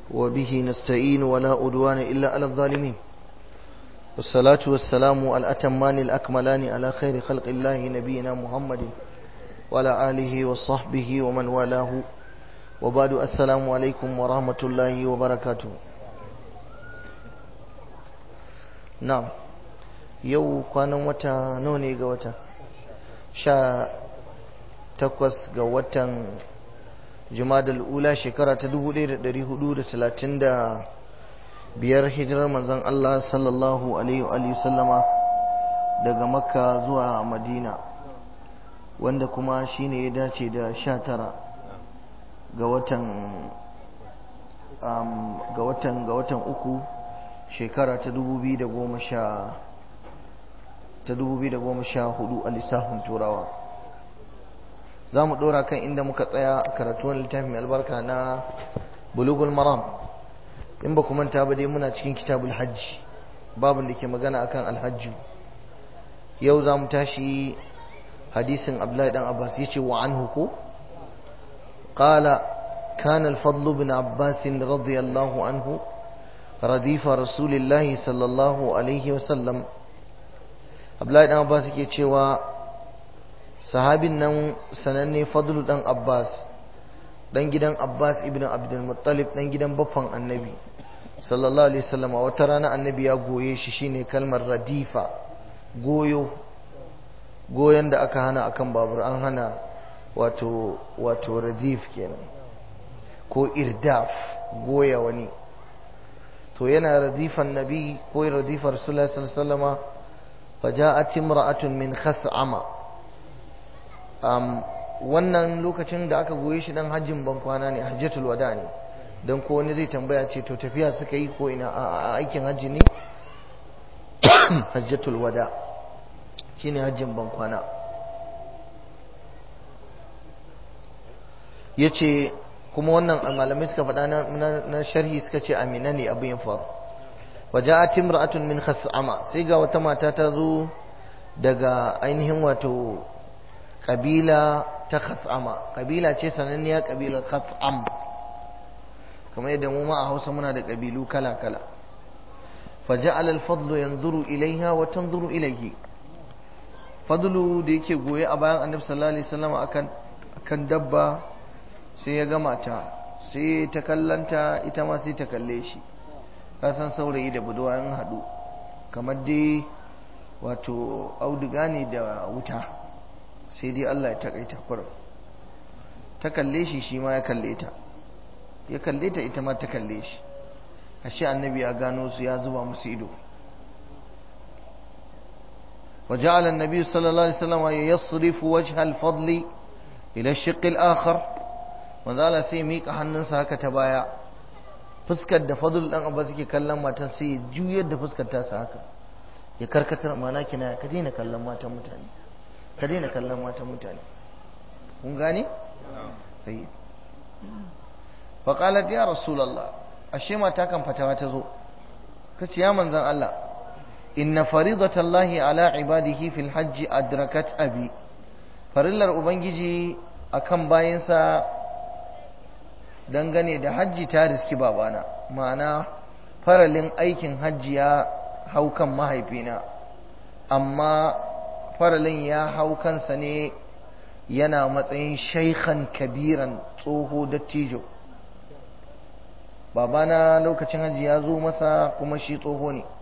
وبه نستعين ولا أدوان إلا على الظالمين والصلاة والسلام الأتمان الأكملان على خير خلق الله نبينا محمد وعلى آله وصحبه ومن والاه وبعد السلام عليكم ورحمة الله وبركاته نعم yau kwanan wata nawa ne ga wata sha takwas ga watan jumadal ula shekara ta dubu ɗaya da ɗari hudu da talatin da biyar hijirar manzon Allah sallallahu alaihi wa sallama daga makka zuwa madina wanda kuma shine ya dace da sha tara ga watan ga watan ga watan uku shekara ta dubu biyu da goma sha ta 2014 a lissafin turawa za mu ɗora kan inda muka tsaya a karatuwan littafin albarka na bulugul maram in ba manta ba dai muna cikin kitabul hajji babin da ke magana akan alhajju yau za mu tashi hadisin abdullahi dan abbas yace wa anhu ko qala كان الفضل بن عباس رضي الله عنه رديف رسول الله صلى الله عليه وسلم Abdullahi dan Abbas yake cewa sahabin nan sananne Fadlu dan Abbas dan gidan Abbas ibn Abdul Muttalib dan gidan baffan Annabi sallallahu alaihi wasallam wata rana Annabi ya goye shi shine kalmar radifa goyo goyon da aka hana akan babur an hana wato wato radif kenan ko irdaf goya wani to yana radifan nabi ko radifar rasulullahi sallallahu alaihi wasallama فجاءت امرأة من خثعمة um, wannan lokacin da aka goye shi dan hajjin ban kwana ne hajjatul wada ne don ko wani zai tambaya ce to tafiya suka yi ko ina a aikin hajji ne hajjatul wada shine hajjin ban kwana yace kuma wannan malamai suka faɗa na sharhi suka ce amina ne abin ya faru waja'at imra'atun min khas'ama sai ga wata mata ta zo daga ainihin wato kabila ta khas'ama kabila ce sananniya kabilar khas'am kamar yadda mu ma a Hausa muna da kabilu kala kala faja'al al-fadlu yanzuru ilaiha wa tanzuru ilayhi fadlu da yake goye a bayan annabi sallallahu alaihi wasallam akan akan dabba sai ya ga mata sai ta kallanta ita ma sai ta kalle shi kasan saurayi da budurwa an haɗu kamar dai wato auduga ne da wuta sai dai Allah ya takaita kurum ta kalle shi shi ma ya kalle ta ya kalle ta ita ma ta kalle shi ashe annabi ya gano su ya zuba musu ido وجعل النبي صلى الله عليه وسلم يصرف وجه الفضل إلى الشق الآخر وذال سيميك حننسا هكا تبايا fuskar da fadul dan abbas yake kallon matan sai ya juyar da fuskar ta sa haka ya karkatar mana kina ka daina kallon matan mutane ka daina kallon matan mutane kun gane sai fa qalat ya rasulullah ashe mata kan fatawa ta zo kace ya manzon Allah inna faridatallahi ala ibadihi fil hajj adrakat abi farillar ubangiji akan bayinsa dangane da hajji ta riski babana ma'ana faralin aikin hajji ya hau kan mahaifina amma faralin ya hau kansa ne yana matsayin shaikhan kabiran tsoho dattijo babana lokacin hajji ya zo masa kuma shi tsoho ne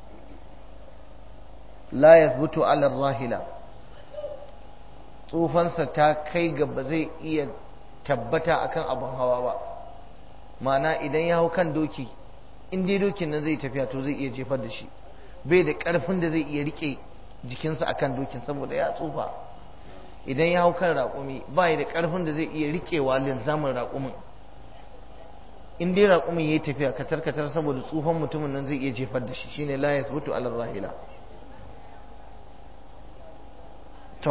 la yathbutu ala rahila tsofansa ta kai ga ba zai iya tabbata akan abin hawa ba ma'ana idan ya hau kan doki in dai dokin nan zai tafiya to zai iya jefar da shi bai da ƙarfin da zai iya rike jikinsa akan dokin saboda ya tsufa idan ya hau kan raƙumi ba da ƙarfin da zai iya rikewa linzamin raƙumin in dai raƙumin ya yi tafiya katar katar saboda tsufan mutumin nan zai iya jefar da shi shine la yathbutu ala rahila to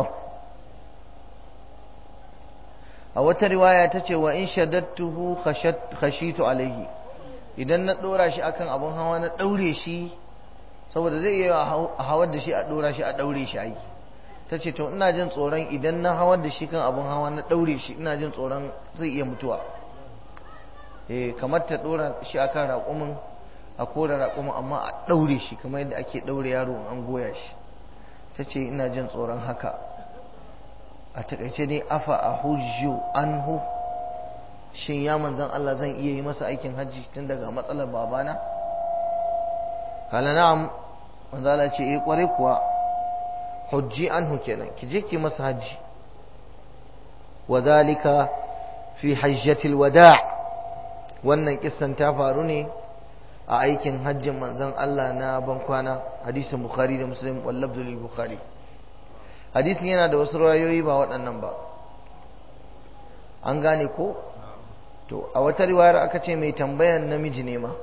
a wata riwaya ta ce wa in shaddattuhu khashitu alaihi idan na dora shi akan abun hawa na daure shi saboda zai iya a hawar da shi a dora shi a daure shi aiki ta ce to ina jin tsoron idan na hawar da shi kan abun hawa na daure shi ina jin tsoron zai iya mutuwa eh kamar ta dora shi akan raƙumin a kora raƙumin amma a ɗaure shi kamar yadda ake ɗaure yaro an goya shi ta ce ina jin tsoron haka a taƙaice dai afa a hujju anhu shin ya manzan Allah zan iya yi masa aikin hajji tun daga matsalar babana kala na'am manzo Allah ce eh kware kuwa hujji anhu kenan ki je ki masa hajji wa zalika fi hajjatil wada' wannan kissan ta faru ne a aikin hajjin manzon Allah na bankwana hadisin bukhari da muslim wallabdu lil bukhari hadisin yana da wasu rawayoyi ba waɗannan ba an gane ko to a wata riwayar aka ce mai tambayan namiji ne ma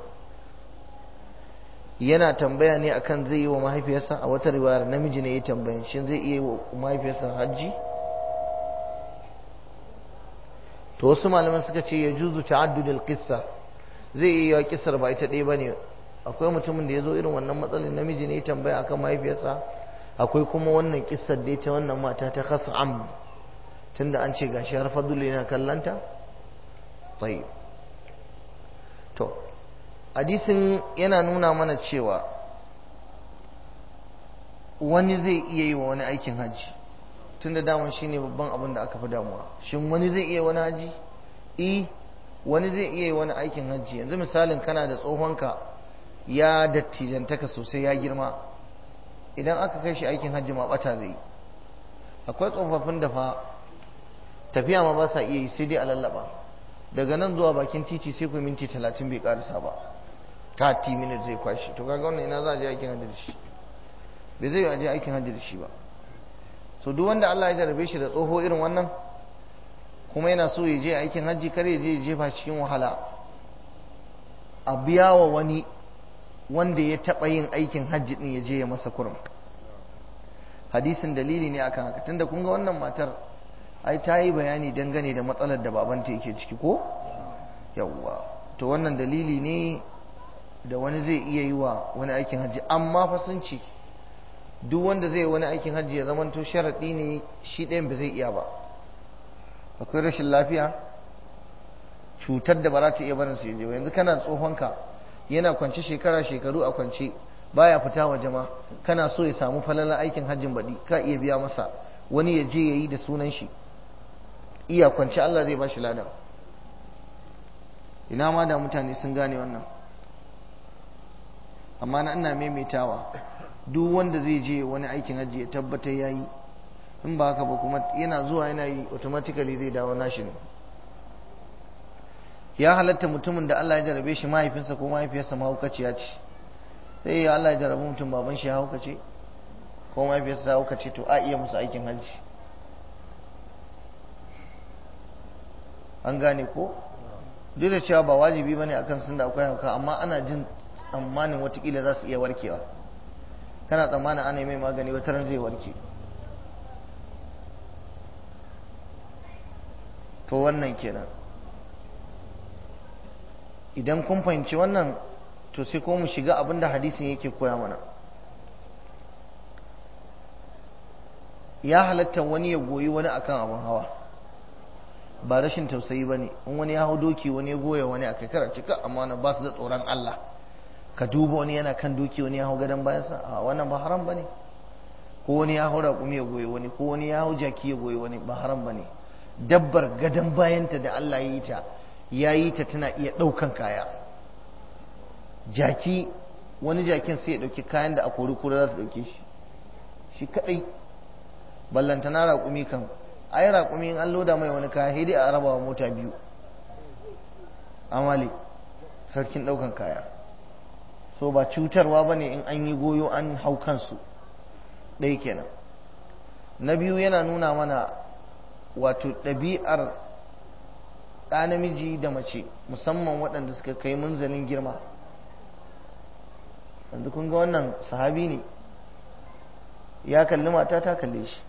yana tambaya ne akan zai yi wa mahaifiyarsa a wata riwayar namiji ne ya tambaya shin zai iya yi wa mahaifiyarsa hajji to wasu malaman suka ce ya juzu ta'addudul qissa zai iya yi kissar ba ita ɗaya bane akwai mutumin da ya zo irin wannan matsalin namiji ne ya tambaya akan mahaifiyarsa akwai kuma wannan kissar da ta wannan mata ta khas'am tunda an ce gashi har fadul yana kallanta tayyib to hadisin yana nuna mana cewa wani zai iya yi wa wani aikin hajji tunda daman shine babban abin da aka fi damuwa shin wani zai iya wani haji eh wani zai iya yi wani aikin hajji yanzu misalin kana da tsohonka ya dattijantaka sosai ya girma idan aka kai shi aikin hajji ma bata zai akwai tsofaffin da fa tafiya ma ba sa iya yi sai dai a lallaba daga nan zuwa bakin titi sai ku minti talatin bai karisa ba 30 minutes zai kwashi to kaga wannan ina za a je aikin hajji da shi bai zai yi je aikin hajji da shi ba so duk wanda Allah ya jarabe shi da tsoho irin wannan kuma yana so ya je aikin hajji kar ya je ya jefa cikin wahala a biya wa wani wanda ya taɓa yin aikin hajji din ya je ya masa kurum hadisin dalili ne akan haka tunda kun ga wannan matar ai ta yi bayani dangane da matsalar da babanta yake ciki ko yawwa to wannan dalili ne da wani zai iya yi wa wani aikin hajji amma fa sun ce duk wanda zai wani aikin hajji ya zamanto sharaɗi ne shi ɗayan ba zai iya ba akwai rashin lafiya cutar da ba za ta iya barin su yaje ba yanzu kana tsohonka yana kwance shekara shekaru a kwance baya fita waje ma kana so ya samu falalar aikin hajjin baɗi ka iya biya masa wani ya je ya yi da sunan shi iya kwance Allah zai ba shi ladan ina ma da mutane sun gane wannan amma na ina maimaitawa duk wanda zai je wani aikin hajji ya tabbatar ya yi in ba haka ba kuma yana zuwa yana yi automatically zai dawo nashi ne ya halatta mutumin da Allah ya jarabe shi mahaifinsa ko mahaifiyarsa mahaukaciya ce sai ya Allah ya jarabe mutum baban shi ya haukace ko mahaifiyarsa ta haukace to a iya musu aikin hajji an gane ko duk da cewa ba wajibi bane akan sun da akwai hauka amma ana jin tsammanin watakila za su iya warkewa kana tsammanin ana mai magani wata ran zai warke to wannan kenan idan kun fahimci wannan to sai ko mu shiga abin da hadisin yake koya mana ya halatta wani ya goyi wani akan abin hawa ba rashin tausayi ba ne in wani ya hau doki wani ya goya wani a kai kara cika amma na ba su da tsoron Allah ka duba wani yana kan doki wani ya hau gadon bayansa a wannan ba haram ba ne ko wani ya hau raƙumi ya goyi wani ko wani ya hau jaki ya goyi wani ba haram ba ne dabbar gadon bayanta da Allah ya yi ta ya yi ta tana iya ɗaukan kaya jaki wani jakin sai ya ɗauki kayan da a kori kura za su ɗauke shi shi kaɗai ballantana raƙumi kan ai raƙumi in an loda mai wani kaya sai dai a raba wa mota biyu amali sarkin ɗaukan kaya so ba cutarwa ba ne in an yi goyo an hau kansu ɗaya kenan na biyu yana nuna mana wato ɗabi'ar ɗa namiji da mace musamman waɗanda suka kai munzalin girma wanda kun ga wannan sahabi ne ya kalli mata ta kalle shi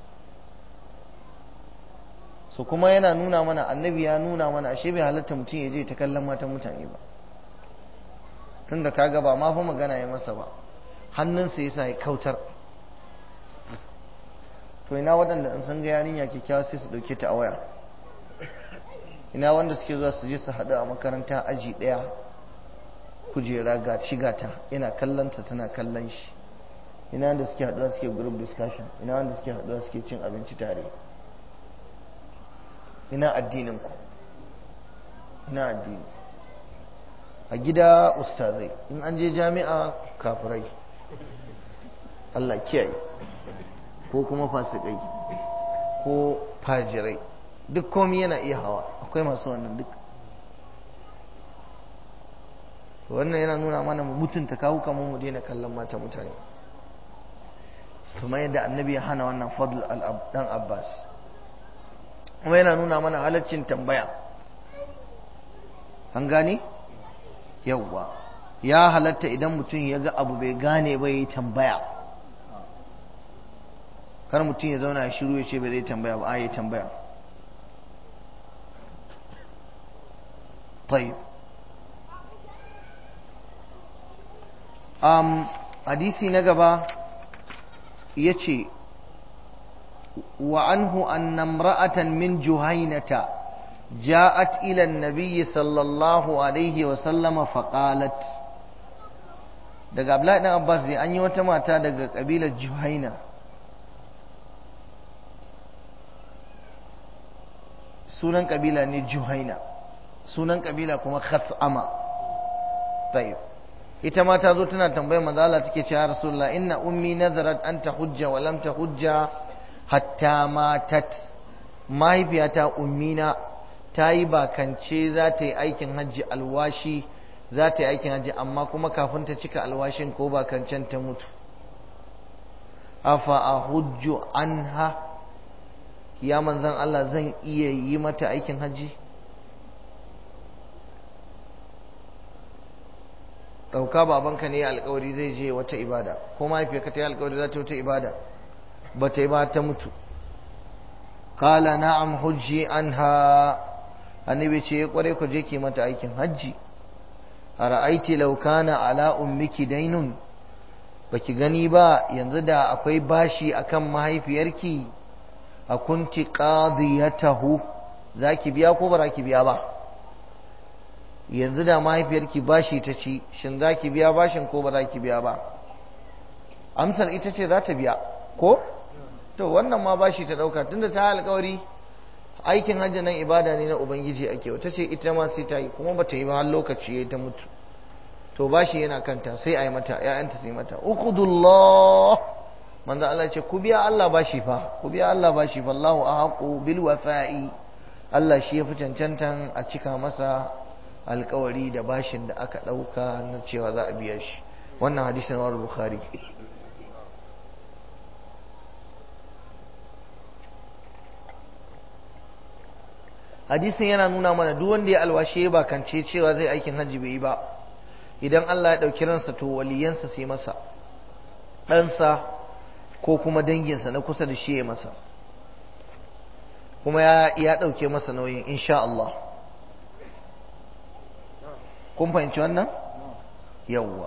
so kuma yana nuna mana annabi ya nuna mana ashe bai halatta mutum ya je ta kallon matan mutane ba tunda kaga ba ma fa magana ya masa ba hannunsa yasa ya kautar to ina waɗanda in san ga yarinya kyakkyawa sai su ɗauke ta a waya ina wanda suke zuwa su je su haɗu a makaranta aji ɗaya kujera ga shigata ina kallonta tana kallon shi ina wanda suke haɗuwa suke group discussion ina wanda suke haɗuwa suke cin abinci tare ina addinin ku ina addini a gida ustazai in an je jami'a kafirai Allah kiyaye ko kuma fasikai ko fajirai duk komi yana iya hawa akwai masu wannan duk wannan yana nuna mana mu mutunta kawo kamar mu daina kallon mata mutane kuma yadda annabi ya hana wannan fadl dan abbas kuma yana nuna mana halaccin tambaya an gane yawwa ya halatta idan mutum ya ga abu bai gane ba ya tambaya kar mutum ya zauna ya shiru ya ce bai zai tambaya ba a yi tambaya طيب um, hadisi na gaba ya ce wa anhu anna imra'atan min juhainata ja'at ila an-nabiy sallallahu alaihi wa sallama faqalat daga Abdullahi dan Abbas dai an yi wata mata daga kabilar Juhaina sunan kabila ne Juhaina sunan kabila kuma Khatsama tayyib ita ma ta zo tana tambayar manzo Allah take cewa Rasulullah inna ummi nazarat an tahujja wa lam tahujja hatta matat mahaifiyata ummina ta yi bakance za ta yi aikin hajji alwashi za ta yi aikin hajji amma kuma kafin ta cika alwashin ko bakancen ta mutu afa a hujju anha ya manzan Allah zan iya yi mata aikin hajji ɗauka babanka ne alkawari zai je wata ibada ko mahaifiyarka ta yi alkawari za ta wata ibada ba ta yi ba ta mutu kala na'am hujji anha annabi ce ya kware ku je ki mata aikin hajji a ra'aiti laukana ala ummiki dainun baki gani ba yanzu da akwai bashi akan mahaifiyarki a kunti qadiyatahu zaki biya ko ba ki biya ba yanzu da mahaifiyarki bashi ta ci shin zaki biya bashin ko ba za ki biya ba amsar ita ce za ta biya ko to wannan ma bashi ta dauka tunda ta alƙawari aikin hajji nan ibada ne na ubangiji ake wata ce ita ma sai ta yi kuma ba ta yi ba har lokaci ya ta mutu to bashi yana kanta sai a yi mata ‘ya'yanta sai mata uqudullah manzo Allah ce ku biya Allah bashi fa ku biya Allah bashi fa Allahu ahaqu bil wafa'i Allah shi yafi cancantan a cika masa alkawari da bashin da aka ɗauka na cewa za a biya shi wannan hadisin wa bukhari hadisin yana nuna mana duk wanda ya alwashe ba kance cewa zai aikin hajji bai yi ba idan Allah ya ɗauki ransa to waliyansa sai masa ɗansa ko kuma danginsa na kusa da shi ya masa kuma ya ɗauke masa nauyin insha Allah kun fahimci wannan yawwa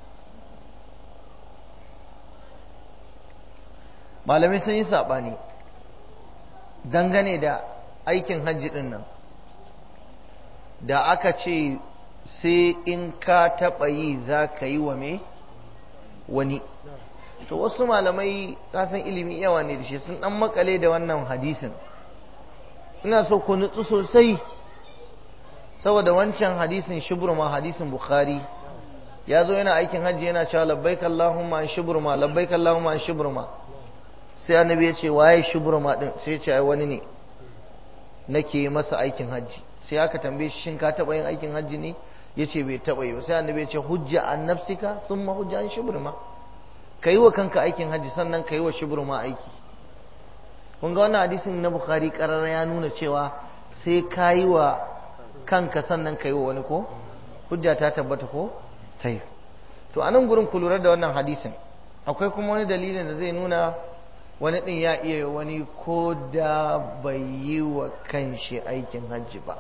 malamai sun yi saɓani dangane da aikin hajji ɗin nan da aka ce sai in ka taɓa yi za ka yi wa me wani to wasu malamai kasan ilimi yawa ne da shi sun ɗan makale da wannan hadisin ina so ku nutsu sosai saboda wancan hadisin shuburma hadisin bukhari ya zo yana aikin hajji yana cewa labbaik Allahumma an shuburma labbaik Allahumma an shuburma sai annabi ya ce waye shuburma din sai ya ce ai wani ne nake masa aikin hajji sai aka tambaye shi shin ka taba yin aikin hajji ne yace bai taba yi ba sai annabi ya ce hujja an nafsika thumma hujja an shuburma kai wa kanka aikin hajji sannan kai wa shuburma aiki kun ga wannan hadisin na bukhari karara ya nuna cewa sai kayi wa kanka sannan kai wa wani ko hujja ta tabbata ko tai to anan gurin ku lura da wannan hadisin akwai kuma wani dalilin da zai nuna wani din ya iya wani ko da bai yi wa kanshi aikin hajji ba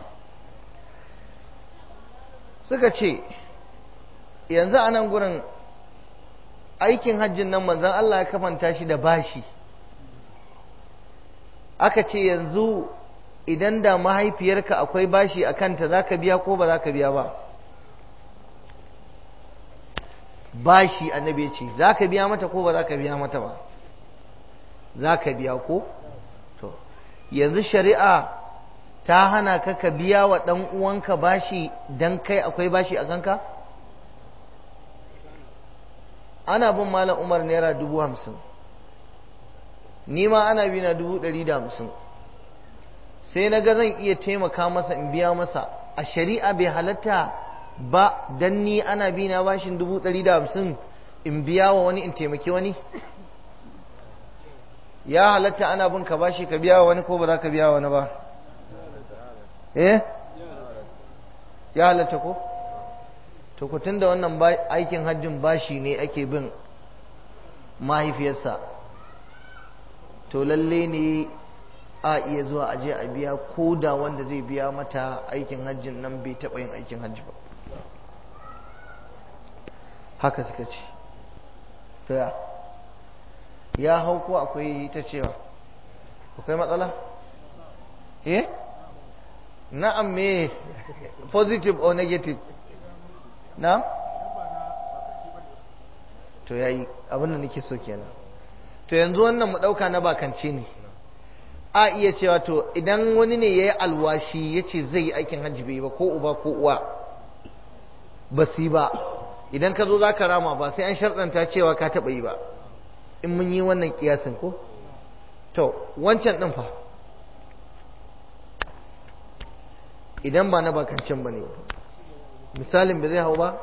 suka ce yanzu a nan gurin aikin hajjin nan manzan Allah ya kamanta shi da bashi aka ce yanzu idan da mahaifiyarka akwai bashi a kanta za ka biya ko ba za ka biya ba bashi annabi ce za ka biya mata ko ba za ka biya mata ba za ka biya ko to yanzu shari'a ta hana ka ka biya wa ɗan uwanka bashi don kai akwai bashi a kanka ana bin malam umar naira dubu hamsin ni ma ana bi na dubu ɗari da hamsin sai na ga zan iya taimaka masa in biya masa a shari'a bai halatta ba dan ni ana bi na bashin dubu ɗari da hamsin in biya wa wani in taimaki wani ya halatta ana bin ka bashi ka biya wa wani ko ba za ka biya wa wani ba eh ya halatta ko to ku da wannan aikin hajjin bashi ne ake bin mahaifiyarsa to lalle ne a iya zuwa aje a biya ko da wanda zai biya mata aikin hajjin nan bai taɓa yin aikin hajji ba haka suka ce to ya ya hau ko akwai ta cewa akwai matsala eh na'am me positive or negative na to yayi abin da nake so kenan to yanzu wannan mu dauka na bakance ne a iya cewa to idan wani ne yayi alwashi yace zai yi aikin hajji bai ba ko uba ko uwa ba su ba idan ka zo za ka rama ba sai an sharɗanta cewa ka taɓa yi ba in mun yi wannan kiyasin ko to wancan ɗin fa idan ba na bakancin ba ne misalin ba zai hau ba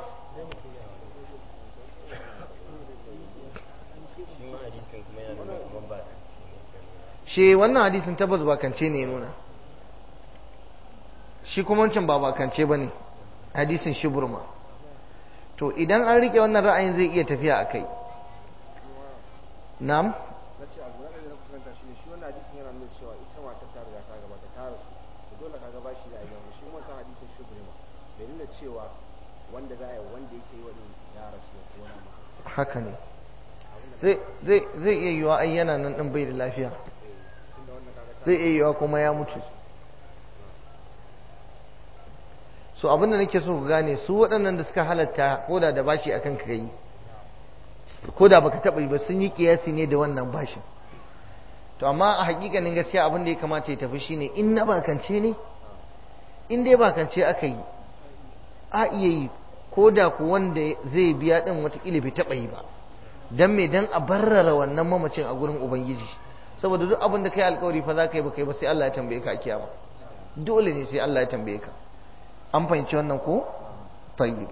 shi wannan hadisin tabbas bakance ne nuna shi kuma wancan ba bakance ba ne hadisin shi burma to idan an rike wannan ra'ayin zai iya tafiya a kai na'am na ce abu na ɗaya da na kusanta shi ne shi wannan hadisin yana nuna cewa ita mata ta riga ta gabata ta rasu to dole ka gaba shi da ayyuka shi wancan hadisin shi burma bai nuna cewa wanda za a yi wanda yake yi wani ya rasu ya kona ma haka ne zai iya yiwa ai yana nan ɗin bai da lafiya tunda wannan kaga ta zai iya yiwa kuma ya mutu so abinda nake so ku gane su waɗannan da suka halatta ko da da bashi akan ka yi ko da baka taɓa yi ba sun yi kiyasi ne da wannan bashin to amma a hakikanin gaskiya abin da ya kamata ya tafi shine in na bakance ne in dai bakance aka yi a iya yi ko da ku wanda zai biya din watakila bai taɓa yi ba dan me dan a barrara wannan mamacin a gurin ubangiji saboda duk abin da kai alkawari fa za ka yi ba kai ba sai Allah ya tambaye ka a kiyama dole ne sai Allah ya tambaye ka an fahimci wannan ko tayyib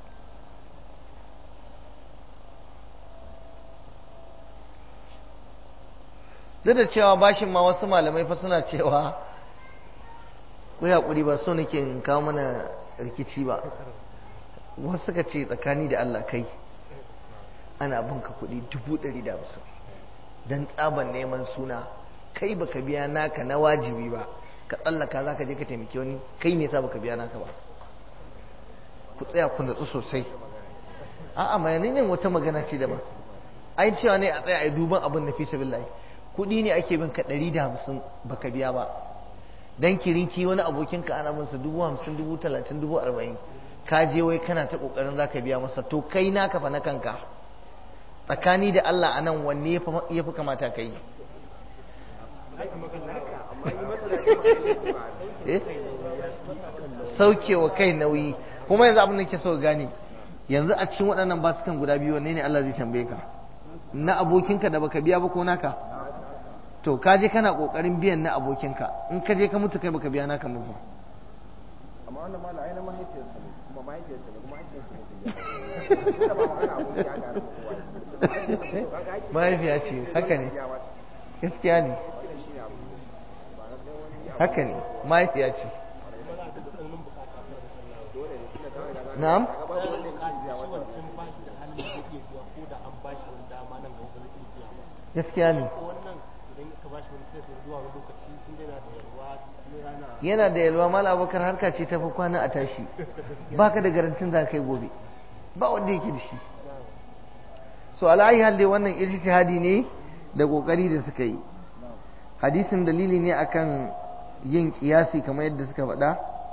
duk da cewa bashin ma wasu malamai fa suna cewa ku haƙuri ba so nake in kawo mana rikici ba wasu suka ce tsakani da Allah kai ana binka kuɗi dubu ɗari da hamsin don tsaban neman suna kai baka biya naka na wajibi ba ka tsallaka za ka je ka taimaki wani kai me yasa baka biya naka ba ku tsaya ku natsu sosai a'a mayanin wata magana ce daban ai cewa ne a tsaya a duban abin na fi sabilillahi kuɗi ne ake bin ka ɗari da hamsin baka biya ba dan kirinki wani abokin ka ana masa dubu hamsin dubu talatin dubu arba'in ka je wai kana ta ƙoƙarin za ka biya masa to kai naka fa na kanka tsakani da Allah a nan wanne ya fi kamata ka yi saukewa kai nauyi kuma yanzu abin da ke so gane yanzu a cikin waɗannan basukan guda biyu wanne ne Allah zai tambaye ka na abokinka da baka biya ba ko naka to ka je kana kokarin biyan na abokinka in ka je ka mutu kai baka biya naka ba amma wannan mala ai na mahaifiyarsa ne kuma mahaifiyarsa ne kuma mahaifiyarsa ne da ba magana abun ya ga da kowa mahaifiya ce haka ne gaskiya ne haka ne mahaifiya ce na'am gaskiya ne yana da yalwa mala abokar harka ce ta fi kwana a tashi baka da garantin za kai gobe ba wanda yake da shi so ala'ayi halde wannan ijtihadi ne da kokari da suka yi hadisin dalili ne akan yin kiyasi kamar yadda suka faɗa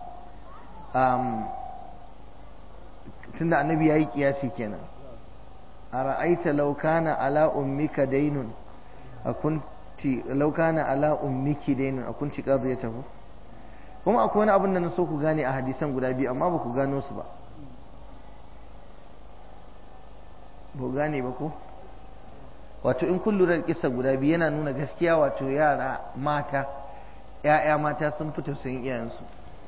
tunda annabi ya yi kiyasi kenan a ra'aita laukana ala ummika dainun a kunti laukana ala ummiki dainun a kunti ƙazu ya tafi kuma akwai wani abin da na so ku gane a hadisan guda biyu amma ba ku gano su ba ba gane ba ko wato in kun lura da kisa guda biyu yana nuna gaskiya wato yara mata ‘ya'ya mata sun fi tausayin iyayensu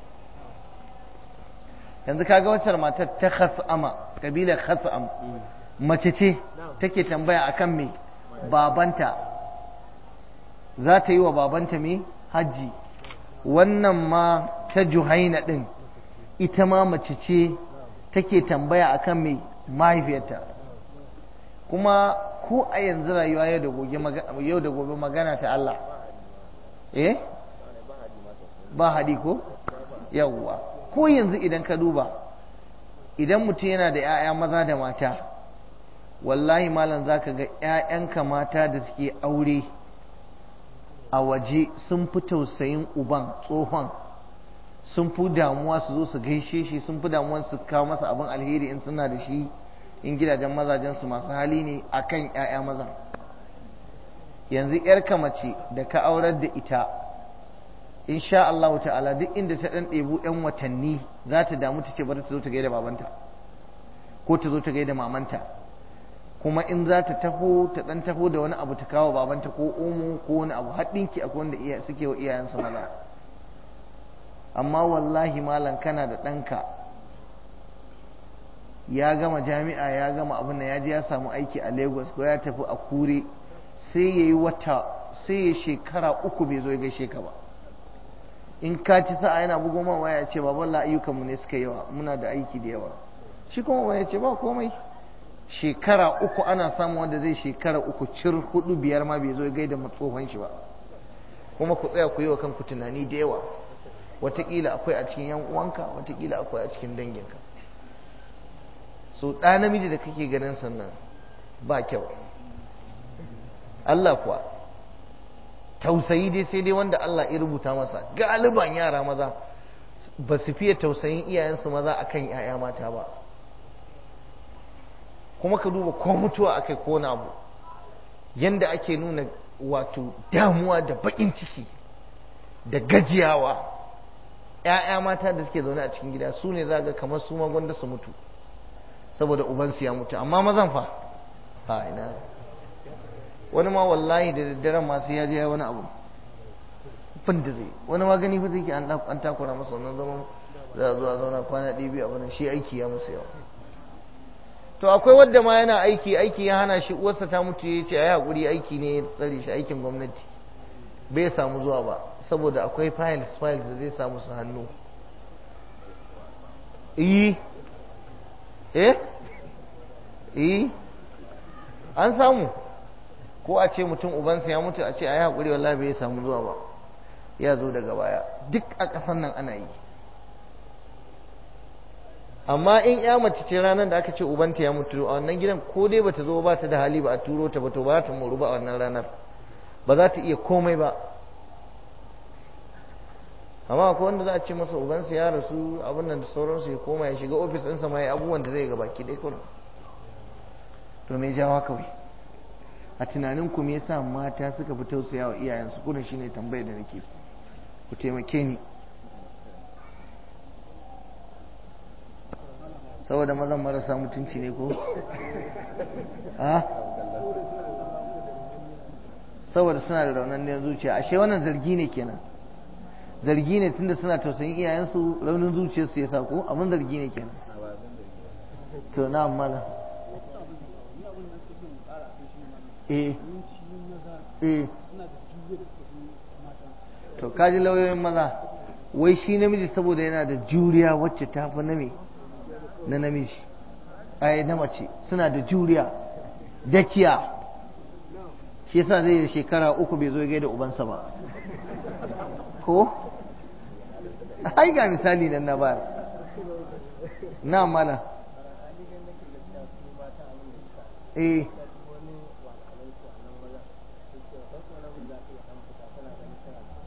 yanzu kaga wacce matar ta khas'ama kabilar khas'am mace ce take tambaya akan me babanta za ta yi wa babanta me hajji wannan ma ta juhaina din ita ma mace ce take tambaya akan me mahaifiyarta kuma ko a yanzu rayuwa yau da gobe magana ta Allah eh ba hadi ko yawwa ko yanzu idan ka duba idan mutum yana da 'ya'ya maza da mata wallahi malam za ka ga 'ya'yanka mata da suke aure a waje sun fi tausayin uban tsohon sun fi damuwa su zo su gaishe shi sun fi damuwa su kawo masa abin alheri in suna da shi in gidajen mazajensu masu hali ne a kan 'ya'ya maza yanzu 'yarka mace da ka aurar da ita insha Allah ta'ala duk inda ta dan ɗebu 'yan watanni za ta damu ta ce bari ta zo ta gaida babanta ko ta zo ta gaida mamanta kuma in za ta taho ta dan taho da wani abu ta kawo babanta ko omo ko wani abu haɗinki akwai wanda iya suke wa iyayensu maza amma wallahi malam kana da ɗanka ya gama jami'a ya gama abin da ya je ya samu aiki a lagos ko ya tafi a kure sai ya yi wata sai ya shekara uku bai zo ya gaishe ka ba in ka ci sa'a yana bugo ma waya ce baban la ayyukanmu ne suka yawa muna da aiki da yawa shi kuma waya ce ba komai shekara uku ana samu wanda zai shekara uku cir hudu biyar ma bai zo ya gaida tsohon shi ba kuma ku tsaya ku yi wa kanku tunani da yawa watakila akwai a cikin yan uwanka watakila akwai a cikin danginka so ɗa namiji da kake ganin sannan ba kyau Allah kuwa tausayi dai sai dai wanda Allah ya rubuta masa galiban yara maza ba su fiye tausayin iyayensu maza akan 'ya'ya mata ba kuma ka duba ko mutuwa akai ko na abu yanda ake nuna wato damuwa da baƙin ciki da gajiyawa 'ya'ya mata da suke zaune a cikin gida su ne za ga kamar su ma gwanda su mutu saboda ubansu ya mutu amma mazan fa ha ina wani ma wallahi da daddaren masu ya je wani abu fin da zai wani ma gani fa zai ke an takura masa wannan zaman za a zuwa zauna kwana ɗaya biyu abin shi aiki ya musu yawa to akwai wadda ma yana aiki aiki ya hana shi uwarsa ta mutu ya ce ai hakuri aiki ne ya tsare shi aikin gwamnati bai samu zuwa ba saboda akwai files files da zai samu su hannu eh eh eh an samu ko a ce mutum ubansa ya mutu a ce a yi haƙuri wallahi bai samu zuwa ba ya zo daga baya duk a ƙasar nan ana yi amma in ya mace ce ranar da aka ce ubanta ya mutu a wannan gidan ko dai bata zo ba ta da hali ba a turo ta ba to ba ta moru ba a wannan ranar ba za ta iya komai ba amma akwai wanda za a ce masa ubansa ya rasu abin nan da sauransu ya koma ya shiga ofis ɗinsa ma ya abubuwan da zai ga baki ɗaya kullum to me jawa kawai a tunanin ku me yasa mata suka fi tausaya wa iyayensu kurin shine tambayar da nake ku taimake ni saboda mazan marasa mutunci ne ko ha saboda suna da raunin zuciya ashe wannan zargi ne kenan zargi ne tunda suna tausayin iyayensu raunin zuciyarsu ya sa ko abin zargi ne kenan to na malam eh eh to kaji lauyoyin maza wai shi namiji saboda yana da juriya wacce ta fi na me na namiji ai na mace suna da juriya dakiya shi yasa zai yi shekara uku bai zo gaida ubansa ba ko ai ga misali nan na bayar na mala eh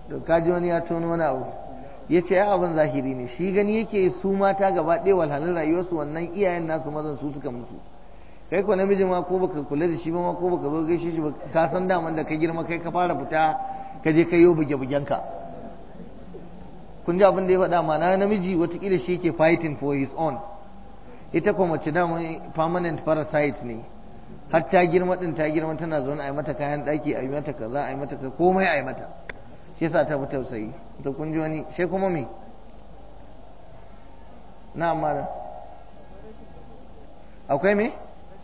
to kaji wani ya tono wani abu ya ce ya abin zahiri ne shi gani yake su mata gaba ɗaya walhalin rayuwarsu wannan iyayen nasu mazan su suka mutu kai ko namiji ma ko baka kula da shi ba ma ko baka zo gaishe shi ba ka san daman da ka girma kai ka fara fita ka je ka yi buge bugen ka kun ji abin da ya faɗa ma na namiji watakila shi yake fighting for his own ita kuma mace dama permanent parasite ne har ta girma din ta girma tana zaune a yi mata kayan ɗaki a yi mata kaza a yi mata komai a yi mata shi yasa ta fi tausayi to kun ji wani sai kuma me na amma akwai me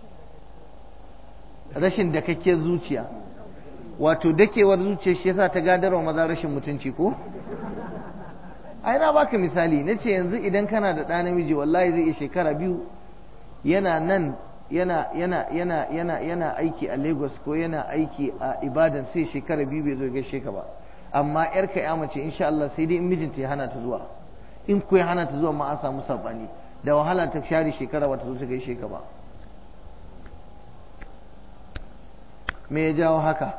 rashin dakakkiyar zuciya wato dakewar zuciya shi yasa ta gadarwa maza rashin mutunci ko ai na baka misali na ce yanzu idan kana da ɗa namiji wallahi zai iya shekara biyu yana nan yana yana yana yana yana aiki a Lagos ko yana aiki a Ibadan sai shekara biyu bai zo gaishe ka ba amma yarka ya mace insha Allah sai dai in mijinta ya hana ta zuwa in ko ya hana ta zuwa ma an samu sabani da wahala ta share shekara bata zo ta gaishe ka ba me ya jawo haka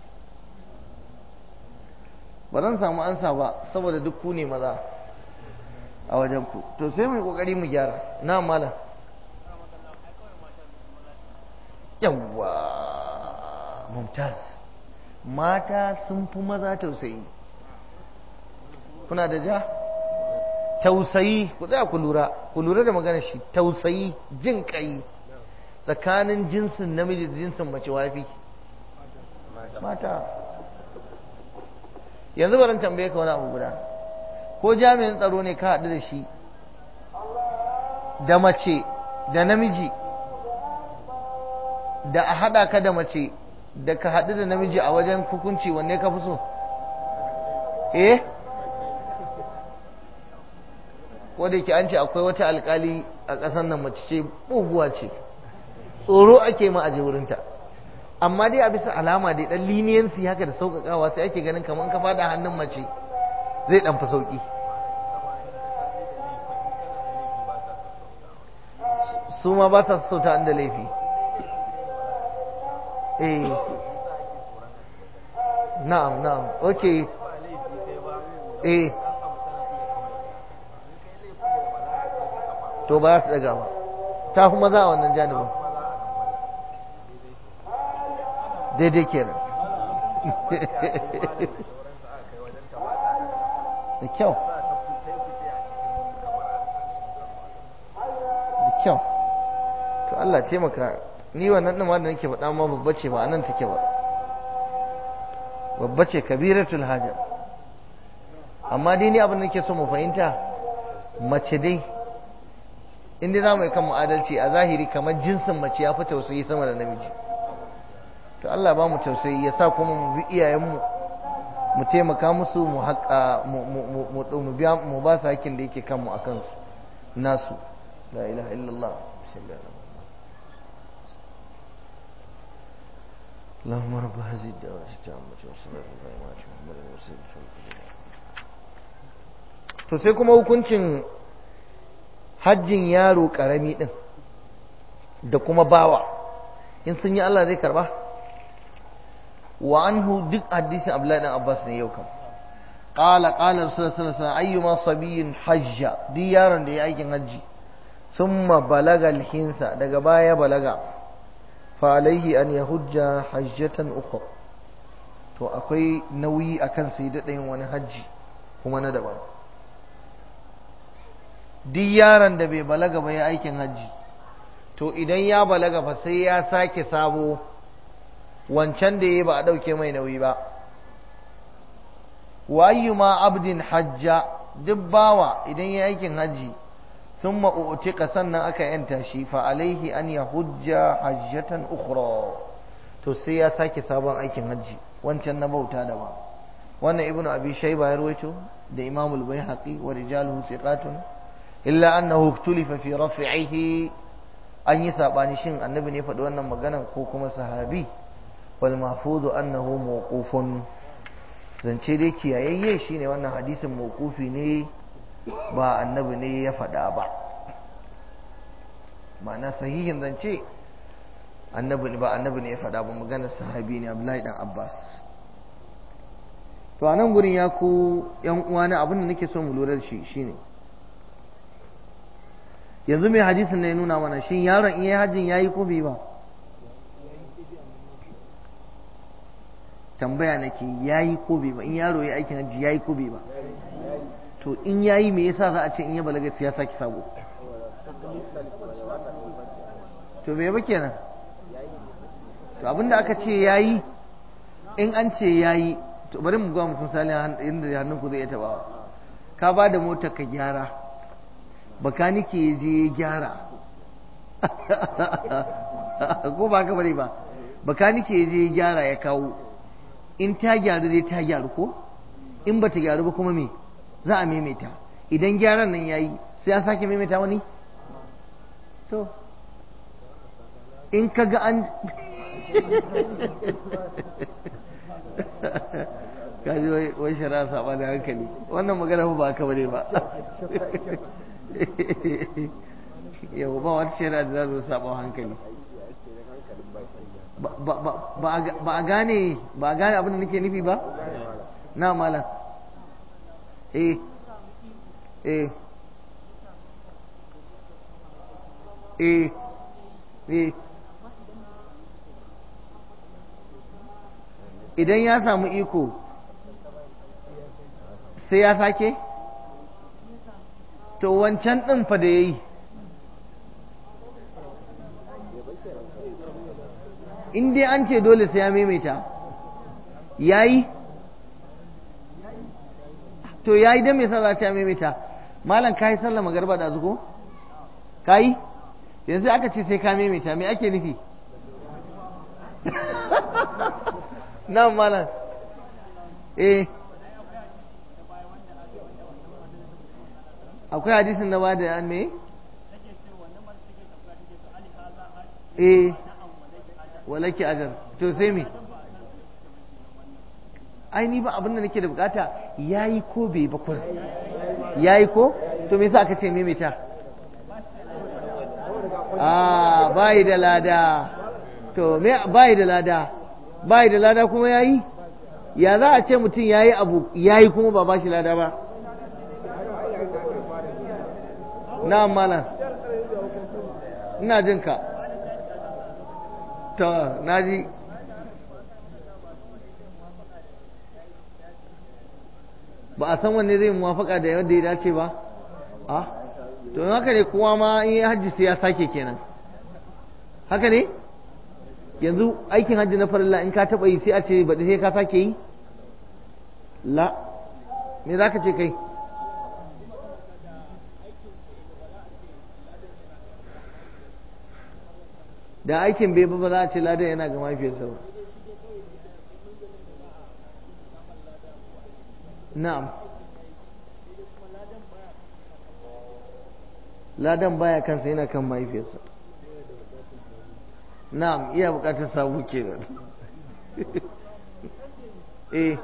ba zan samu ansa ba saboda duk ku ne maza a wajen ku to sai mu kokari mu gyara na malam yawwa mumtaz mata sun fi maza tausayi kuna da ja tausayi ku tsaya ku lura ku lura da magana shi tausayi jin kai tsakanin jinsin namiji da jinsin mace wafi mata yanzu barin tambaye ka wani abu guda ko jami'in tsaro ne ka haɗu da shi da mace da namiji da a haɗa ka da mace da ka haɗu da namiji a wajen hukunci wanne ka fi so eh wadda ke an ce akwai wata alkali a ƙasar nan mace ce buguwa ce tsoro ake ma a je wurinta amma dai a bisa alama dai dan leniency haka da sauƙaƙawa sai ake ganin kamar ka fada hannun mace zai dan fi sauƙi su ma ba sa sauta inda laifi eh na'am na'am okay eh to ba za ta daga ba ta fi maza a wannan janibin daidai kenan da kyau da kyau to Allah taimaka ni wannan ɗin da nake faɗa ma babba ce ba anan take ba babba ce kabiratul haja amma dai ni abin da nake so mu fahimta mace dai inda za mu yi kan adalci a zahiri kamar jinsin mace ya fi tausayi sama da namiji to Allah ba mu tausayi ya sa kuma mu bi iyayenmu mu taimaka musu mu haƙa mu biya mu ba su hakkin da yake kanmu a kansu nasu la ilaha illallah اللهم رب هذه الدعوة التامة والصلاة القائمة محمد المرسل to sai kuma hukuncin hajjin yaro karami din da kuma bawa in sun yi Allah zai karba wa anhu duk hadisin Abdullahi dan Abbas ne yau kam qala qala rasulullahi sallallahu alaihi wasallam ayyuma sabiyin hajja duk yaron da ya aikin hajji thumma balaga alhinsa daga baya balaga fa alaihi an yahujja hajjatan ukhra to akwai nauyi akan sai da yin wani hajji kuma na daban duk yaron da bai balaga ba ya aikin hajji to idan ya balaga fa sai ya sake sabo wancan da ya ba a ɗauke mai nauyi ba wa ayyuma abdin hajja duk bawa idan ya aikin hajji sun ma'u'utika sannan aka yanta shi fa alaihi an ya hujja hajjatan ukhra to sai ya sake sabon aikin hajji wancan na bauta da ba wannan ibnu abi shayba ya rawaito da imamul baihaqi wa rijaluhu thiqatun illa annahu iktulifa fi raf'ihi an yi sabani shin annabi ne faɗi wannan maganan ko kuma sahabi wal mahfuzu annahu mawqufun zance dai kiyayayye shine wannan hadisin mawqufi ne ba annabi ne ya faɗa ba ma'ana sahihin zance annabi ba annabi ne ya faɗa ba maganar sahabi ne Abdullahi dan Abbas to a nan gurin ya ku yan uwana abin da nake so mu lura da shi shine yanzu mai hadisin ne ya nuna mana shin yaron in yayi hajjin yayi ko bai ba tambaya nake yayi ko bai ba in yaro yayi aikin hajji yayi ko bai ba to in yayi me yasa za a ce in ya balaga ya saki sabo to me ba kenan to abinda aka ce yayi in an ce yayi to bari mu ga mutum misali inda hannun ku zai iya tabawa ka ba da motar ka gyara bakanike ya je ya gyara ko ba ka bari ba bakanike ya je ya gyara ya kawo in ta gyaru dai ta gyaru ko in ba ta gyaru ba kuma me za a maimaita idan gyaran nan yayi sai an sake maimaita wani to in ka ga an kaji wai shara saba da hankali wannan magana ba ka bane ba yau ba wata shara da za su saba hankali ba a gane ba a gane abin da nake nufi ba na mala eh eh eh eh idan ya samu iko sai ya sake to wancan ɗin fa da ya yi in dai an ce dole sai ya maimaita ya yi to ya yi don me sa za ta maimaita malam ka yi sallama garba da zuko ka yi yanzu aka ce sai ka maimaita me ake nufi nan malam eh akwai hadisin da ba da an me eh walaki ajar to sai me ai ni ba abin da nake da bukata yayi ko bai ba kur yayi ko to me yasa aka ce maimaita ah bai da lada to me bai da lada bai da lada kuma yayi ya za a ce mutum yayi abu yayi kuma ba bashi lada ba na malam ina jin ka to naji ba a san wanne zai muwafaka da yadda ya dace ba a to haka ne kowa ma in ya hajji sai ya sake kenan haka ne yanzu aikin hajji na farilla in ka taɓa yi sai a ce baɗi sai ka sake yi la me za ka ce kai da aikin bai ba za a ce ladan yana ga mafiyarsa ba na'am ladan baya kansa yana kan mahaifiyarsa na'am iya bukatar sabu kenan eh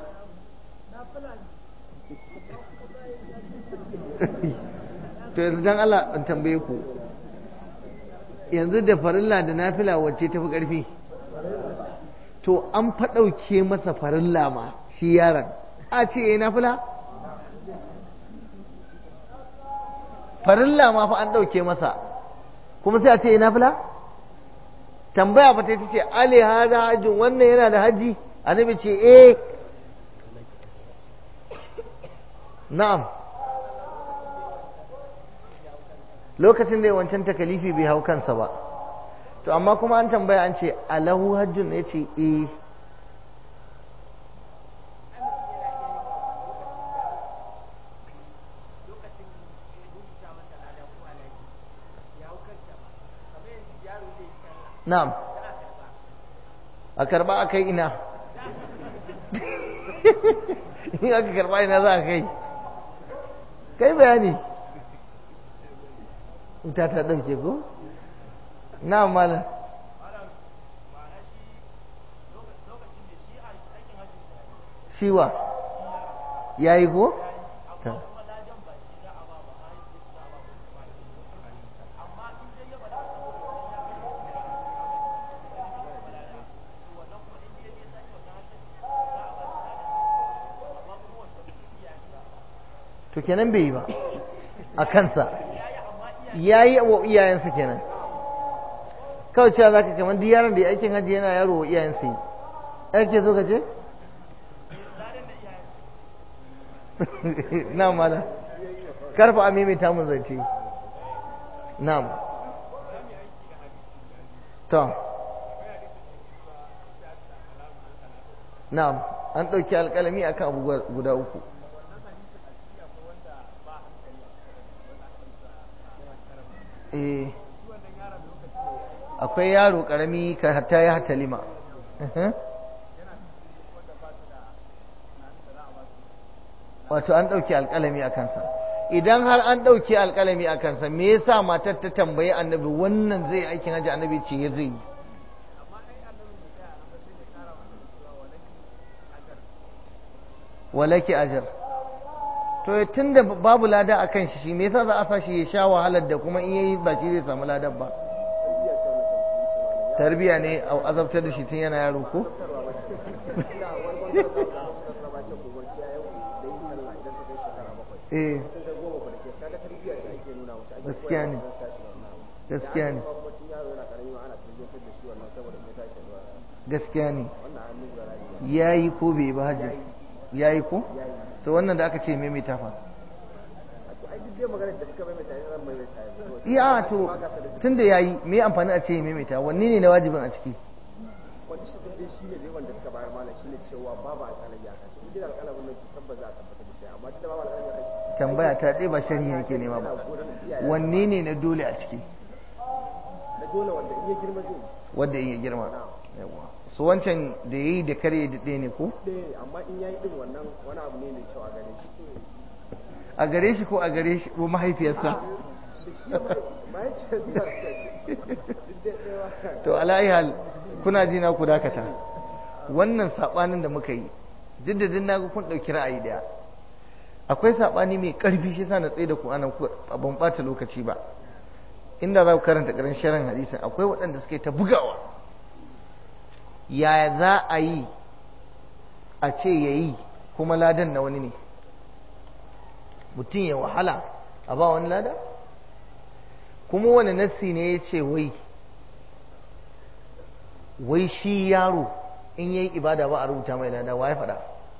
to yanzu dan Allah in tambaye ku yanzu da farilla da nafila wacce tafi ƙarfi to an faɗauke masa farilla ma shi yaron a ce ya nafila farilla ma fa an ɗauke masa kuma sai a ce ya nafila tambaya fa ta ce ali hada hajjin wannan yana da haji annabi ce eh na'am lokacin da ya wancan takalifi bai hau kansa ba to amma kuma an tambaya an ce alahu hajjun ya ce eh na'am a karba a kai ina in aka karba ina za a kai kai bayani wuta ta ɗauke ko? na mala shiwa ya yi ko? ta to kenan bai yi ba a kansa ya yi wa iyayensa kenan kawai cewa za ka kamar duk yaron da ya aikin hajji yana yaro wa iyayensa yi ake so ka ce? na mala karfa a maimaita mun zance na'am to na'am an ɗauki alƙalami akan abu guda uku eh akwai yaro ƙarami ka hatta ya hatalima wato an ɗauki alƙalami a kansa idan har an ɗauki alƙalami a kansa me yasa matar ta tambayi annabi wannan zai aikin hajji annabi ce ya zai yi walaki ajar to tun da babu lada a kan shi shi me yasa za a sa shi ya sha wahalar da kuma in yayi ba shi zai samu ladar ba tarbiya ne a azabtar da shi tun yana yaro ko eh gaskiya ne gaskiya ne gaskiya ne ya yi ko bai ba hajji ya yi ko to wannan da aka ce maimaita fa iya to tun da ya yi me amfani a ce maimaita wanne ne na wajibin a ciki wani shi dai shi ne dai wanda suka bayar mana shi ne cewa babu alƙalami a kai idan alƙalamin nan tabbas za a tabbatar da shi amma tunda babu alƙalami a kai tambaya ta ɗaya ba sharhi nake nema ba wanne ne na dole a ciki na dole wanda in ya girma zai wanda in ya girma yawa so wancan da yayi da kare da ɗaya ne ko ɗaya amma in yayi din wannan wani abu ne mai kyau a gare shi a gare shi ko a gare shi ko mahaifiyarsa to ala'i hal kuna ji na ku dakata wannan sabanin da muka yi duk da din naga kun dauki ra'ayi daya akwai sabani mai karfi shi sa na tsaye da ku anan ban bata lokaci ba inda za ku karanta karin sharan hadisin akwai waɗanda suke ta bugawa yaya za a yi a ce yayi kuma ladan na wani ne mutum ya wahala a ba wani lada kuma wani nassi ne ya ce wai wai shi yaro in yayi ibada ba a rubuta mai lada wa ya faɗa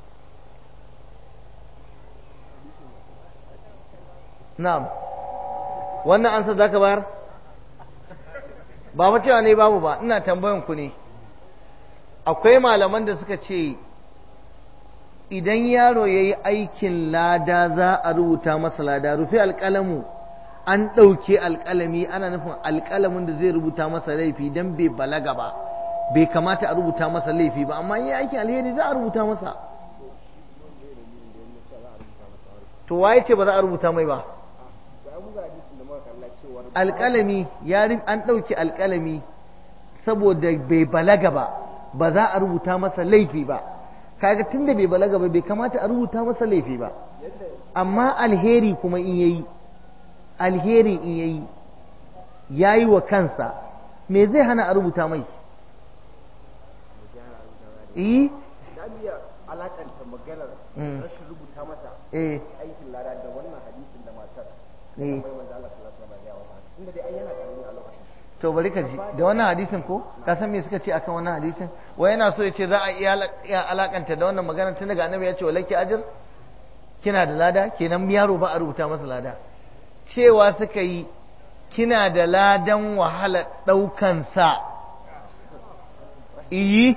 na'am wannan ansa zaka bayar ba fa cewa ne babu ba ina tambayan ku ne akwai malaman da suka ce idan yaro ya yi aikin lada za a rubuta masa lada rufe alƙalamu an ɗauke alƙalami ana nufin alƙalamin da zai rubuta masa laifi don bai balaga ba bai kamata a rubuta masa laifi ba amma yi aikin alheri za a rubuta masa to waye ce ba za a rubuta mai ba alƙalami ya an ɗauke alƙalami saboda bai balaga ba ba za a rubuta masa laifi ba kaga tunda bai balaga ba bai kamata a rubuta masa laifi ba amma alheri kuma in yayi alheri in yayi yayi wa kansa me zai hana a rubuta mai eh alakanta maganar rashin rubuta masa eh aikin lada da wannan hadisin da matar eh bai manzo Allah sallallahu alaihi wasallam ya wata inda dai ai yana karami a lokacin to bari ka ji da wannan hadisin ko ka san me suka ce akan wannan hadisin wai yana so ya ce za a iya alakanta da wannan magana tun daga annabi ya ce walaki ajir kina da lada kenan yaro ba a rubuta masa lada cewa suka yi kina da ladan wahala ɗaukan sa iyi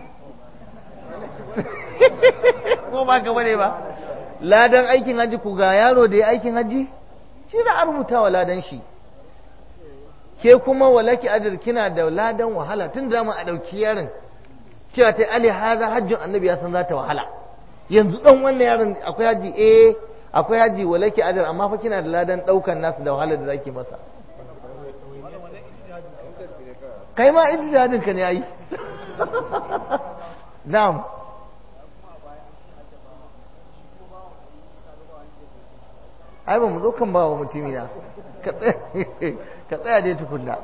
ko ba ka bane ba ladan aikin haji ku ga yaro da ya aikin haji shi za a rubuta wa ladan shi ke kuma walaki ajir kina da ladan wahala tun da a ɗauki yaron cewa ta ali haza hajjin annabi ya san za ta wahala yanzu ɗan wannan yaron akwai haji eh akwai haji walaki ajir amma fa kina da ladan ɗaukan nasu da wahala da zaki masa kai ma ijtihadin ka ne ai na'am ai ba mu zo kan ba wa mutumi na ka tsaya dai tukunna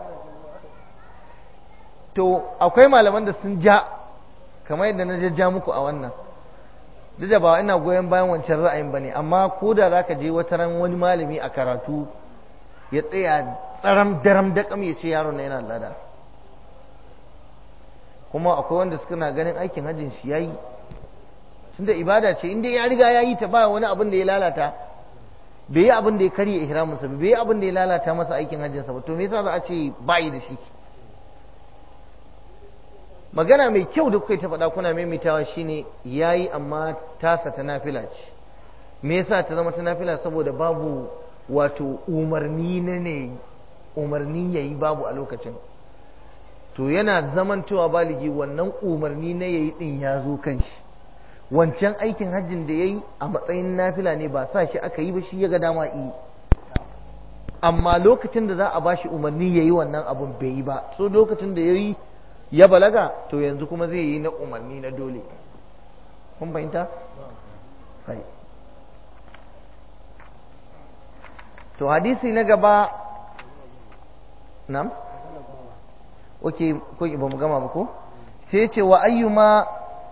to akwai malaman da sun ja kamar yadda na jajja muku a wannan duk da ba ina goyon bayan wancan ra'ayin ba ne amma ko da za ka je wata ran wani malami a karatu ya tsaya tsaram daram daƙam ya ce yaron na yana lada kuma akwai wanda suka na ganin aikin hajjin shi yayi tunda ibada ce inda ya riga ya yi ta ba wani abin da ya lalata bai yi abin da ya karya ihraminsa bai yi abin da ya lalata masa aikin hajjinsa ba to me yasa za a ce bayi da shi magana mai kyau da kuka ta faɗa kuna maimaitawa shine yayi amma tasa ta nafila ce me yasa ta zama ta nafila saboda babu wato umarni na ne umarni yayi babu a lokacin to yana zamantowa baligi wannan umarni na yayi din ya zo kan shi wancan aikin hajjin da yayi a matsayin nafila ne ba sa shi aka yi ba shi ya ga dama yi amma lokacin da za a bashi umarni yayi wannan abun bai yi ba so lokacin da yayi ya balaga to yanzu kuma zai yi na umarni na dole kun fahimta? sai to hadisi na gaba nam? ok ko ba mu gama ba ko? sai ce wa ayyuma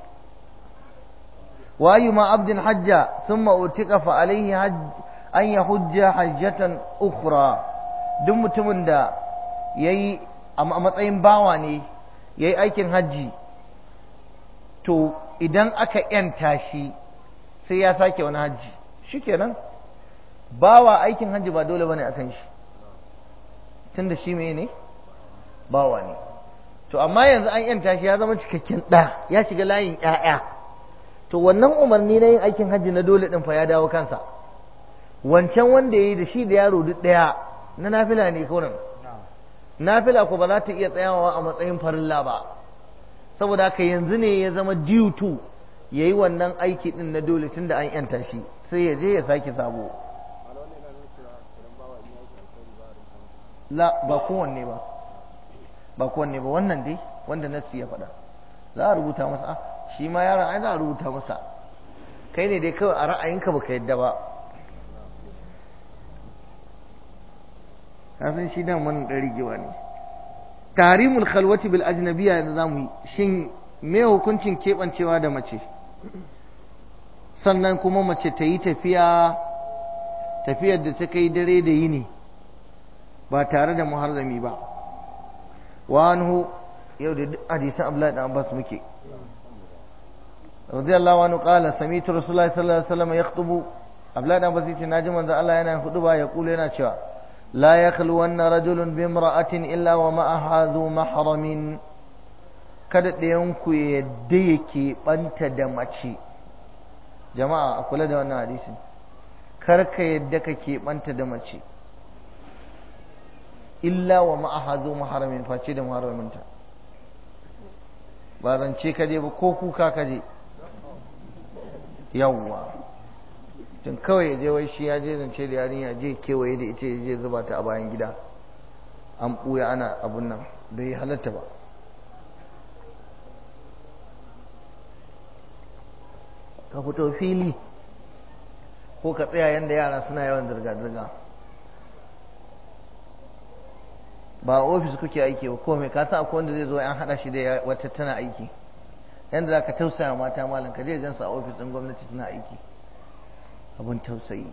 wa ayyuma abdin hajja sun ma'utika fa alaihi an ya hujja hajjatan ukhra duk mutumin da ya yi a matsayin bawa ne ya yi aikin hajji to idan aka ‘yanta shi sai ya sake wani hajji shi kenan bawa aikin hajji ba dole bane akan shi tunda shi mai ne bawa ne to amma yanzu an ‘yanta shi ya zama cikakken ɗa ya shiga layin ‘ya'ya to wannan umarni na yin aikin hajji na dole ɗin fa ya dawo kansa wancan wanda ya yi da shi da yaro duk ɗaya na nafila ne kurin nafila ko ba za ta iya tsayawa a matsayin farilla ba saboda haka yanzu ne ya zama due to ya yi wannan aiki din na dole tun da an yanta shi sai ya je ya sake sabo la ba kowanne ba ba kowanne ba wannan dai wanda nasi ya faɗa za a rubuta masa shi ma yaron ai za a rubuta masa kai ne dai kawai a ra'ayinka baka yadda ba kasan shi dan wannan ɗan rigewa ne tarimul khalwati bil ajnabiya yanzu zamu yi shin me hukuncin keɓancewa da mace sannan kuma mace ta yi tafiya tafiyar da ta kai dare da yini ba tare da muharrami ba wa anhu yau da hadisan Abdullahi dan Abbas muke radiyallahu anhu qala sami'tu rasulullahi sallallahu alaihi wasallam yakhutubu Abdullahi dan Abbas yace naji manzo Allah yana huduba ya kula yana cewa لا يخلون رجل بامرأة إلا ومعها ذو محرم kada ɗayanku ya yadda yake ɓanta da mace jama'a a kula da wannan hadisin kar ka yadda ka ke ɓanta da mace illa wa ma'aha zo maharamin face da maharaminta ba zance ka je ba ko kuka ka je yawwa tun kawai ya je wai shi ya je zance da yarinya je kewaye da ita ya je zuba ta a bayan gida an ɓuya ana abun nan bai halatta ba ka fito fili ko ka tsaya yadda yara suna yawan zirga-zirga ba a ofis kuke aiki ba ko mai kasa akwai wanda zai zo an haɗa shi da wata tana aiki yadda za ka tausaya mata malam ka je gansu a ofis ɗin gwamnati suna aiki abin tausayi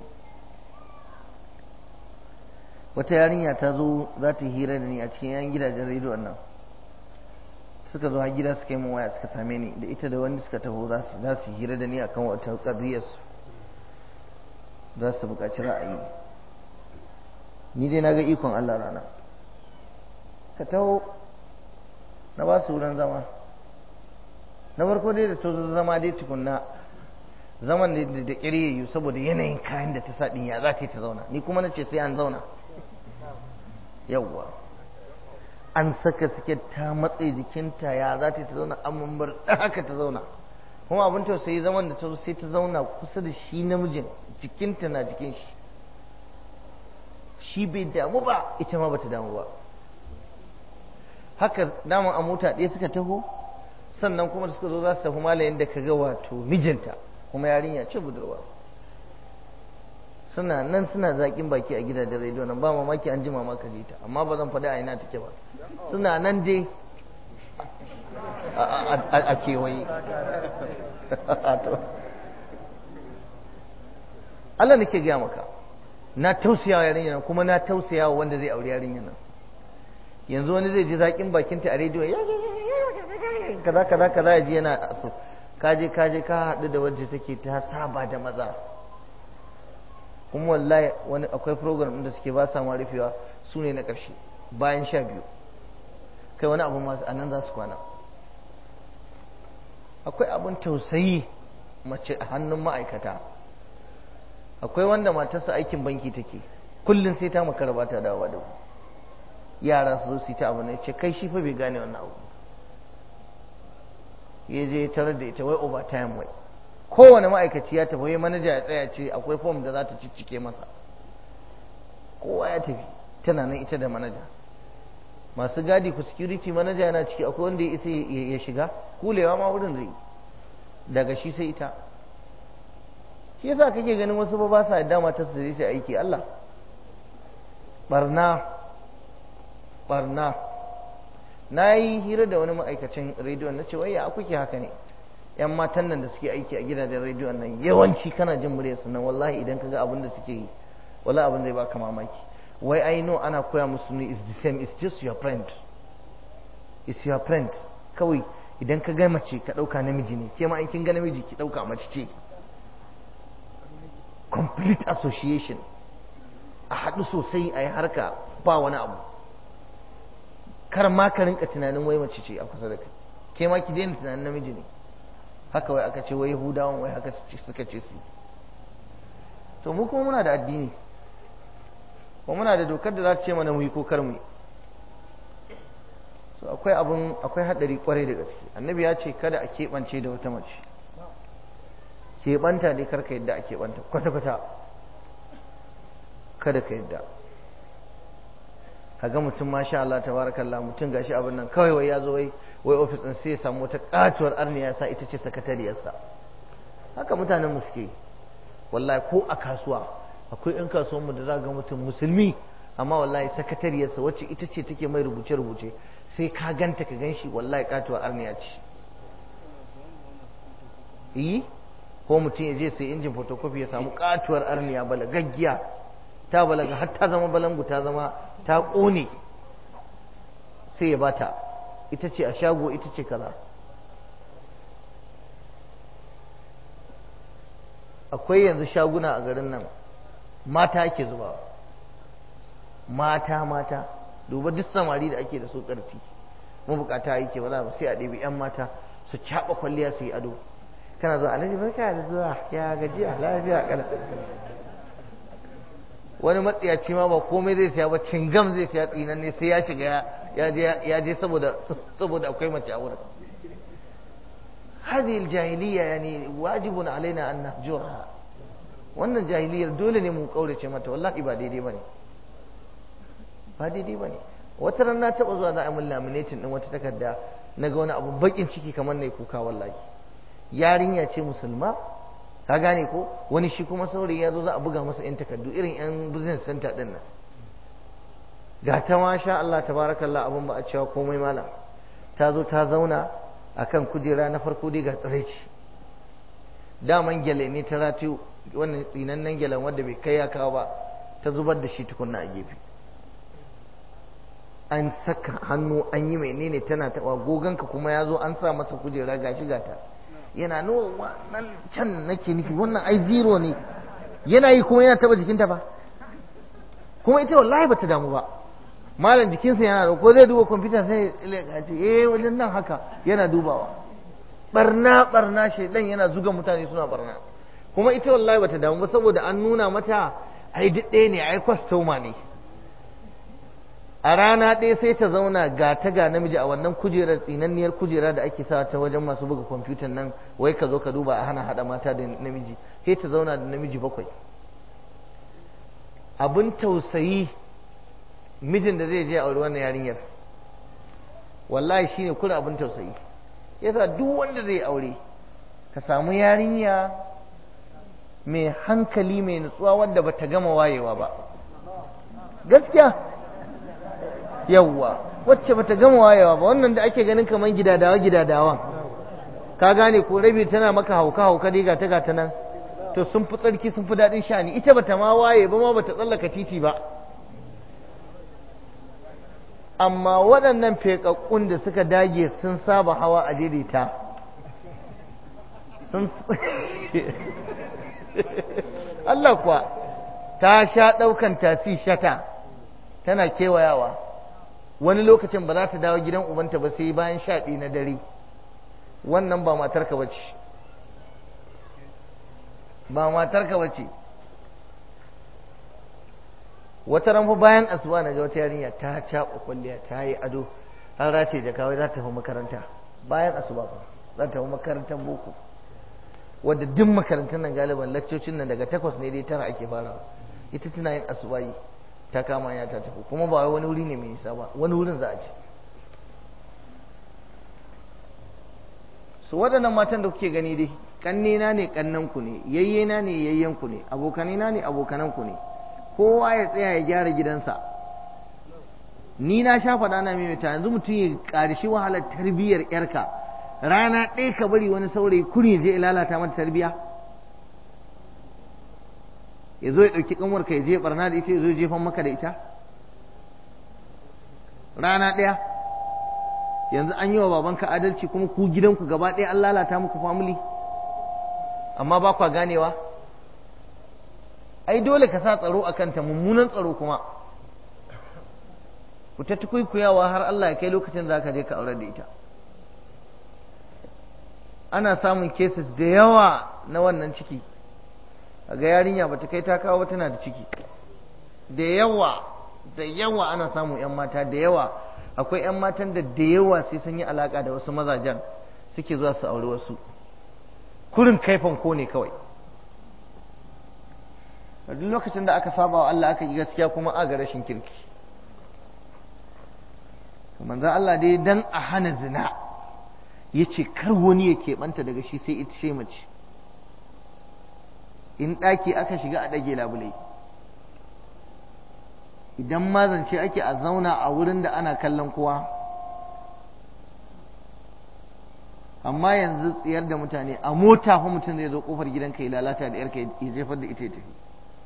wata yarinya ta zo za ta hira da ni a cikin yan gidajen rediyon nan suka zo har gida suka yi min waya suka same ni da ita da wanda suka taho za su hira da ni akan wata ƙadriyarsu za su buƙaci ra'ayi ni dai na ga ikon Allah rana ka taho na ba su wurin zama na farko dai da to zama dai tukunna zaman da da ƙiryayyu saboda yanayin kayan da ta sa ɗin ya za ta yi ta zauna ni kuma na ce sai an zauna yawwa an saka suke ta matse jikinta ya za ta yi ta zauna an mambar haka ta zauna kuma abin tausayi zaman da ta zo sai ta zauna kusa da shi namijin jikinta na jikin shi shi bai damu ba ita ma bata damu ba haka daman a mota ɗaya suka taho sannan kuma suka zo za su tafi malayin da ka ga wato mijinta kuma yarinya ce budurwa suna nan suna zaƙin baki a gidajen rediyo nan ba mamaki an jima maka ji ta amma ba zan faɗi a ina take ba suna nan dai a kewaye Allah nake gaya maka na tausaya wa yarinya nan kuma na tausaya wa wanda zai aure yarinya nan yanzu wani zai ji zaƙin bakinta a rediyo kaza kaza kaza ya ji yana so kaje kaje ka haɗu da wadda take ta saba da maza kuma wallahi wani akwai program da suke ba sa ma rufewa su ne na ƙarshe bayan sha biyu kai wani abu masu anan za su kwana akwai abin tausayi mace a hannun ma'aikata akwai wanda matarsa aikin banki take kullum sai ta makara ba ta dawa da yara su zo su yi ta abu ne ce kai shi fa bai gane wannan abu ya je tarar da ita wai overtime wai kowane ma'aikaci ya tafi wai manaja ya tsaya ce akwai fom da za ta ciccike masa kowa ya tafi tana nan ita da manaja masu gadi ku security manaja yana ciki akwai wanda ya isa ya shiga kulewa ma wurin zai daga shi sai ita shi yasa kake ganin wasu ba ba sa yadda matar su sai aiki Allah barna barna na yi hira da wani ma'aikacin rediyon na ce waya kuke haka ne yan matan nan da suke aiki a gidajen rediyon nan yawanci kana jin muryar su nan wallahi idan ka ga abin da suke yi wallahi abin zai baka mamaki wai I know ana koya musu ne is the same it's just your friend it's your friend kawai idan ka ga mace ka ɗauka namiji ne ke ma in kin ga namiji ki ɗauka mace ce complete association a haɗu sosai a yi harka ba wani abu kar ma ka rinka tunanin wai mace ce a kusa da kai ke ma ki daina tunanin namiji ne haka wai aka ce wai yahudawan wai haka suka ce su to mu kuma muna da addini kuma muna da dokar da za ta ce mana mu yi ko kar mu yi so akwai abun akwai hadari kwarai da gaske annabi ya ce kada a keɓance da wata mace keɓanta ne karka yadda a keɓanta kwata-kwata kada ka yadda kaga mutum masha Allah tabarakallah mutum gashi abin nan kawai wai ya zo wai wai ofis din sai ya samu wata katuwar arniya sa ita ce sakatariyarsa haka mutanen mu suke wallahi ko a kasuwa akwai yan kasuwan mu da za ga mutum musulmi amma wallahi sakatariyarsa wacce ita ce take mai rubuce rubuce sai ka ganta ka ganshi wallahi katuwar arniya ce yi ko mutum ya je sai injin photocopy ya samu katuwar arniya balagaggiya ta balaga har ta zama balangu ta zama ta ƙone sai ya bata ita ce a shago ita ce kaza akwai yanzu shaguna a garin nan mata ake zuba mata mata duba duk samari da ake da su ƙarfi mabukata yake ba za ba sai a ɗebi 'yan mata su caɓa kwalliya su yi ado kana zuwa alhaji barka da zuwa ya gajiya lafiya kala wani matsiyaci ma ba komai zai siya ba cingam zai siya tsinan ne sai ya shiga ya je saboda saboda akwai mace a wurin hadhihi aljahiliya yani wajibun alaina an nahjurha wannan jahiliyar dole ne mu kaurace mata wallahi ba daidai bane ba daidai bane wata ran na taba zuwa za a mun laminating din wata takarda naga wani abu bakin ciki kamar nayi kuka wallahi yarinya ce musulma ka gane ko wani shi kuma saurayi ya zo za a buga masa yan takardu irin yan business center din nan ga ta masha Allah tabarakallah abin ba a cewa komai malam ta zo ta zauna akan kujera na farko dai ga tsiraici daman gyale ne ta ratu wannan tsinannen gyalen wanda bai kai ya kawo ba ta zubar da shi tukunna a gefe an saka hannu an yi menene tana taɓa goganka kuma ya zo an sa masa kujera gashi gata yana nuna nan can nake nufi wannan ai zero ne yana yi kuma yana taba jikinta ba kuma ita wallahi bata damu ba malam jikinsa yana da ko zai duba kwamfuta sai ya ce eh wajen nan haka yana dubawa barna barna shaidan yana zuga mutane suna barna kuma ita wallahi bata damu ba saboda an nuna mata ai duk ɗaya ne ai kwastoma ne a rana ɗaya sai ta zauna ga ta ga namiji a wannan kujerar tsinanniyar kujera da ake sa ta wajen masu buga kwamfutan nan wai ka zo ka duba a hana haɗa mata da namiji sai ta zauna da namiji bakwai abin tausayi mijin da zai je aure wannan yarinyar wallahi shine kula abin tausayi yasa duk wanda zai aure ka samu yarinya mai hankali mai nutsuwa wanda bata gama wayewa ba gaskiya yawwa wacce bata gama wayewa ba wannan da ake ganin kamar gidadawa gidadawa ka gane ko rabi tana maka hauka hauka dai gata gata nan to sun fi tsarki sun fi daɗin sha'ani ita bata ma waye ba ma bata tsallaka titi ba amma waɗannan feƙaƙƙun da suka dage sun saba hawa a daidaita sun Allah kuwa ta sha ɗaukan tasi shata tana kewayawa wani lokacin ba za ta dawo gidan ubanta ba sai bayan shaɗi na dare wannan ba matarka ba ce ba matarka ba ce wata ranfa bayan asuba na ga wata yarinya ta caɓa kwalliya ta yi ado an race da kawai za ta tafi makaranta bayan asuba ba za ta tafi makarantar boko wadda duk makarantar nan galiban laccocin nan daga takwas ne dai tara ake fara ita tana yin asubayi ta kama ya ta tafi kuma ba wani wuri ne mai nisa ba wani wurin za a ci su waɗannan matan da kuke gani dai kannena ne kannanku ne yayyena ne yayyanku ne abokanina ne abokananku ne kowa ya tsaya ya gyara gidansa ni na sha faɗa na maimaita yanzu mutum ya ƙarishi wahalar tarbiyyar yarka rana ɗaya ka bari wani saurayi kuri je ya lalata mata tarbiyya ya zo ya ɗauki ƙanwarka ya je barna da ita ya zo ya jefan maka da ita rana ɗaya yanzu an yi wa babanka adalci kuma ku gidanku gaba ɗaya an lalata muku family amma ba kwa ganewa ai dole ka sa tsaro a kanta mummunan tsaro kuma ku ta tukuikuyawa har Allah ya kai lokacin za ka je ka aure da ita ana samun cases da yawa na wannan ciki ga yarinya ba ta kai ta kawo ba tana da ciki da yawa da yawa ana samun 'yan mata da yawa akwai 'yan matan da da yawa sai sun yi alaka da wasu mazajen suke zuwa su auri wasu kurin kaifan ko ne kawai a duk lokacin da aka saba wa Allah aka yi gaskiya kuma a ga rashin kirki manzan Allah dai dan a hana zina ya ce kar wani ya keɓanta daga shi sai ita ce mace in ɗaki aka shiga a ɗage labulai idan mazance ake a zauna a wurin da ana kallon kowa amma yanzu tsayar da mutane a mota fa mutum zai zo kofar gidanka ya lalata da yarka ya jefar da ita ya tafi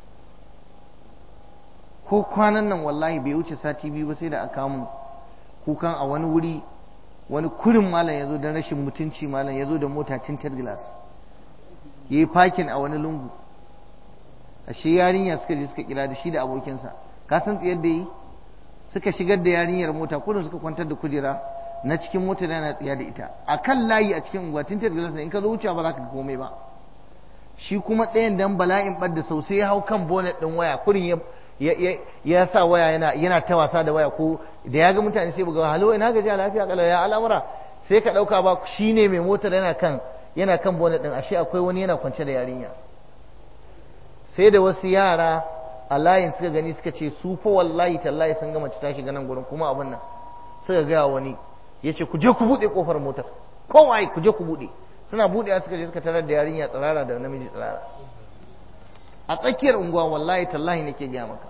ko kwanan nan wallahi bai wuce sati biyu ba sai da aka mu kukan a wani wuri wani kurin malam ya zo don rashin mutunci malam ya zo da mota tintar glass ya yi fakin a wani lungu ashe yarinya suka je suka kira da shi da abokinsa ka san tsayar da yi suka shigar da yarinyar mota kurin suka kwantar da kujera na cikin mota da yana tsiya da ita a kan layi a cikin unguwa tintar glass in ka zo wucewa ba za ka komai ba shi kuma ɗayan dan bala'in ɓadda sau sai ya hau kan bonnet ɗin waya kurin ya ya sa waya yana yana ta wasa da waya ko da ya ga mutane sai buga halo ina gaji lafiya kalau ya al'amura sai ka dauka ba shine mai motar yana kan yana kan bonnet din ashe akwai wani yana kwance da yarinya sai da wasu yara a layin suka gani suka ce su fa wallahi tallahi sun ga mace ta shiga nan gurin kuma abin nan suka ga wani yace ku je ku bude kofar motar kowaye ku je ku bude suna budewa suka je suka tarar da yarinya tsirara da namiji tsirara a tsakiyar unguwa wallahi tallahi nake gaya maka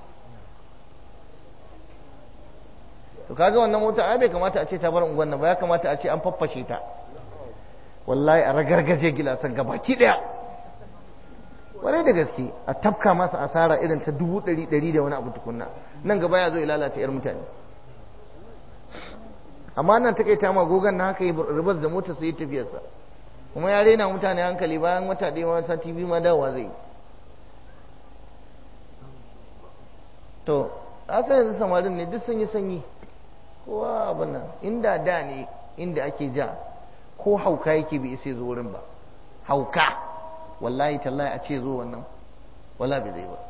to kaga wannan mota ai bai kamata a ce ta bar unguwan nan ba ya kamata a ce an faffashe ta wallahi a ragargaje gilasan gabaki daya kwarai da gaske a tafka masa asara irin ta dubu ɗari ɗari da wani abu tukunna nan gaba ya zo ya lalata yar mutane amma nan ta kai ta magogan na haka yi ribas da motar sai tafiyarsa kuma ya rena mutane hankali bayan wata ɗaya ma sati biyu ma dawowa zai yi to san yanzu samarin ne duk sun yi sanyi kowa abin nan inda da ne inda ake ja ko hauka yake bai isa zo wurin ba hauka wallahi tallahi a ce zo wannan wala bai zai ba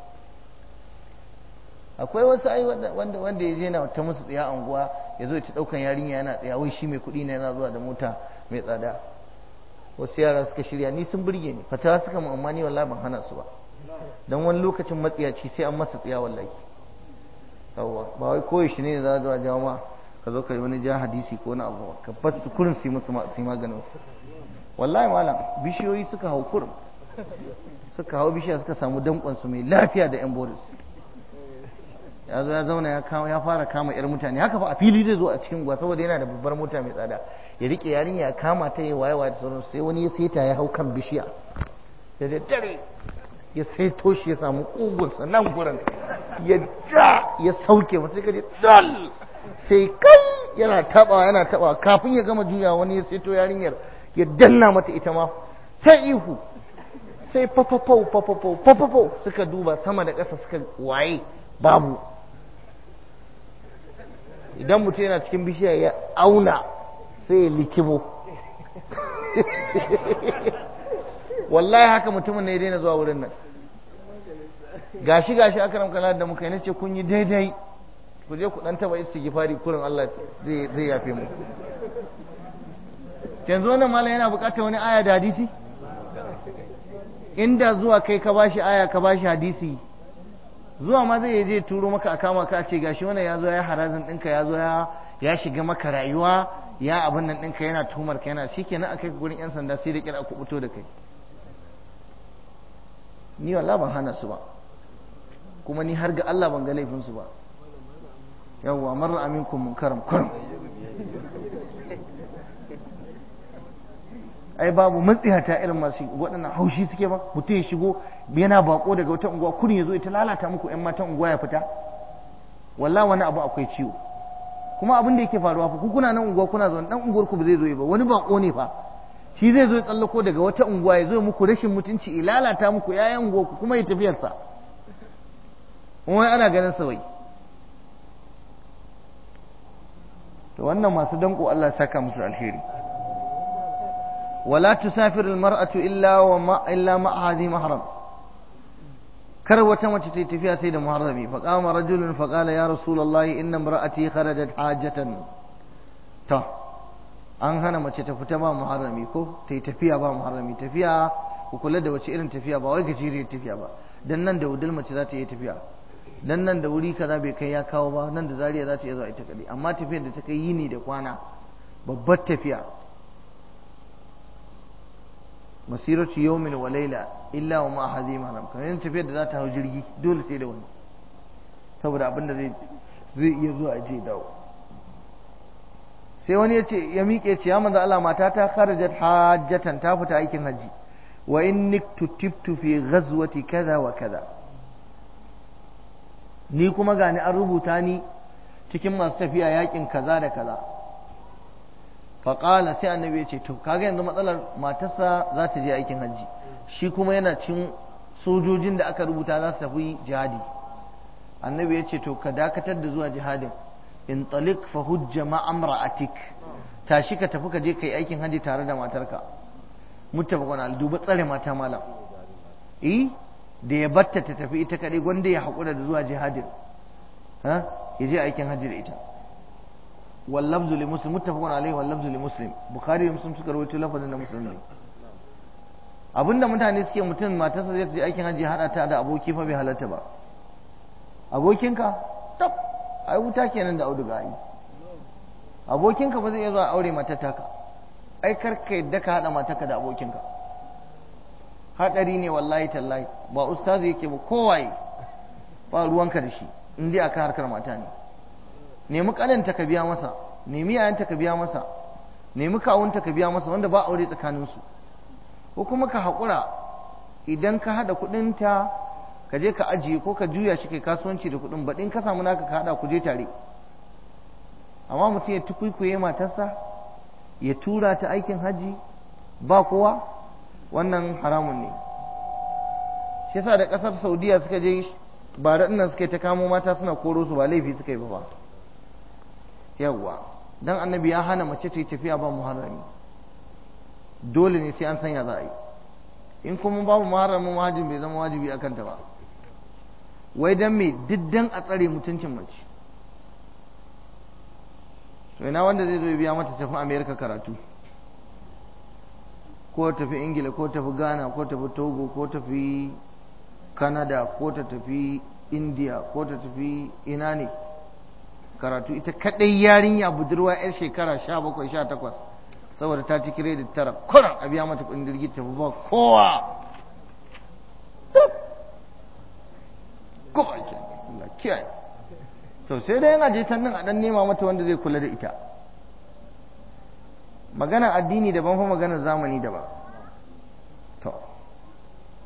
akwai wasu ai wanda wanda ya je na ta musu tsaya anguwa ya zo ta daukan yarinya yana tsaya wai shi mai kuɗi ne yana zuwa da mota mai tsada wasu yara suka shirya ni sun burge ni fatawa suka mu amma ni wallahi ban hana su ba dan wani lokacin matsiyaci sai an masa tsiya wallahi yawwa ba wai koyi shi ne za zuwa jawo ma ka zo ka yi wani ja hadisi ko na abu ka bas su kurin su yi musu su yi maganin su wallahi malam bishiyoyi suka hau kurin suka hau bishiya suka samu dankon su mai lafiya da yan boris ya zo ya zauna ya kama ya fara kama yar mutane haka fa a fili zai zo a cikin gwa saboda yana da babbar mota mai tsada ya rike yarinya ya kama ta yi waye waye da sauransu sai wani ya seta ya hau kan bishiya da daddare ya saito shi ya samu ƙugunsa nan gurin ya ja ya sauke masu sai kaje dal sai kai yana taba yana taba kafin ya gama juya wani ya saito yarinyar ya danna mata ita ma sai ihu sai fafafau fafafau fafafau suka duba sama da ƙasa suka waye babu idan mutum yana cikin bishiya ya auna sai ya likimo wallahi haka mutumin ne ya daina zuwa wurin nan gashi gashi aka ramka da muka yi nace kun yi daidai ku je ku dan taba istighfari kurin Allah zai zai yafe mu yanzu wannan malam yana bukatar wani aya da hadisi inda zuwa kai ka bashi aya ka bashi hadisi zuwa ma zai je turo maka a kama ka ce gashi wannan ya zo ya harazin ɗinka ya zo ya shiga maka rayuwa ya abin nan ɗinka yana tumar ka yana shi kenan a kai gurin 'yan sanda sai da kira ku fito da kai ni wallah ban hana su ba kuma ni har ga Allah ban ga laifin su ba yawwa marar aminkum munkaram kurum ai babu matsiyata irin masu waɗannan haushi suke ba mutum ya shigo yana bako daga wata unguwa kurin ya zo ita lalata muku yan matan unguwa ya fita wallah wani abu akwai ciwo kuma abin da yake faruwa fa ku kuna nan unguwa kuna zaune dan unguwar ku ba zai zo ba wani bako ne fa shi zai zo ya tsallako daga wata unguwa ya zo muku rashin mutunci ya lalata muku yayan unguwa ku kuma ya tafiyar sa kuma ana ganin sa wai to wannan masu danko Allah saka musu alheri ولا تسافر المرأة إلا وما إلا مع هذه محرم كروة متى فيها سيد محرمي فقام رجل فقال يا رسول الله إن امرأتي خرجت حاجة تا an hana mace ta fita ba muharrami ko ta yi tafiya ba muharrami tafiya ku kula da wace irin tafiya ba wai gajeriyar tafiya ba dan nan da wudul mace za ta yi tafiya dan nan da wuri kaza bai kai ya kawo ba nan da zariya za ta iya zuwa ita kadai amma tafiyar da ta kai yini da kwana babbar tafiya masiratu yawmin wa layla illa wa ma hadhi mahram kamar yin tafiyar da za ta hau jirgi dole sai da wani saboda abin da zai zai iya zuwa je dawo sai wani ya ce ya miƙe ce ya manzo Allah mata ta kharajat hajjatan ta fita aikin haji wa inni tutibtu fi ghazwati kaza wa kaza ni kuma gani an rubuta ni cikin masu tafiya yakin kaza da kaza faƙala sai annabi ya ce to kaga yanzu matsalar matarsa za ta je aikin hajji shi kuma yana cin sojojin da aka rubuta za su tafi jihadi annabi ya ce to ka dakatar da zuwa jihadin in talik fa hujja ma'amra'atik tashi ka tafi ka je kai aikin hajji tare da matarka muttafaqun al duba tsare mata malam eh da ya batta ta tafi ita kadai gwanda ya haƙura da zuwa jihadin ha ya je aikin hajji da ita واللفظ لمسلم متفق عليه واللفظ لمسلم بخاري da muslim suka rawaito lafazin da muslim ne abinda mutane suke mutum matarsa zai je aikin hajji hada ta da aboki fa bai halatta ba abokinka tab ai wuta kenan da auduga ai abokinka ba zai iya zuwa aure matar taka ai kar ka yadda ka hada matarka da abokinka hadari ne wallahi tallahi ba ustazi yake ba kowaye ba ruwanka da shi in dai akan harkar mata ne nemi kananta ka biya masa nemi yayanta ka biya masa nemi kawunta ka biya masa wanda ba aure tsakaninsu ko kuma ka haƙura idan ka haɗa kuɗinta ka je ka ajiye ko ka juya shi kai kasuwanci da kuɗin baɗin ka samu naka ka haɗa ku je tare amma mutum ya tukwikwiye matarsa ya tura ta aikin hajji ba kowa wannan haramun ne shi yasa da ƙasar saudiya suka je ba da suka ta kamo mata suna koro su ba laifi suka yi ba ba yawwa dan annabi ya hana mace ta yi tafiya ba muharrami dole ne sai an sanya za a yi in kuma babu muharramin mahajin bai zama wajibi a kanta ba wai dan me diddan a tsare mutuncin mace to ina wanda zai zo ya biya mata tafi america karatu ko tafi ingila ko tafi ghana ko tafi togo ko tafi canada ko ta tafi india ko ta tafi ina ne karatu ita kadai yarinya budurwa yar shekara sha bakwai sha takwas saboda ta ci kiredit tara kuran a biya mata kudin jirgi ta ba kowa kowa kiyaye to sai dai yana je can nan a dan nema mata wanda zai kula da ita magana addini daban fa magana zamani daban to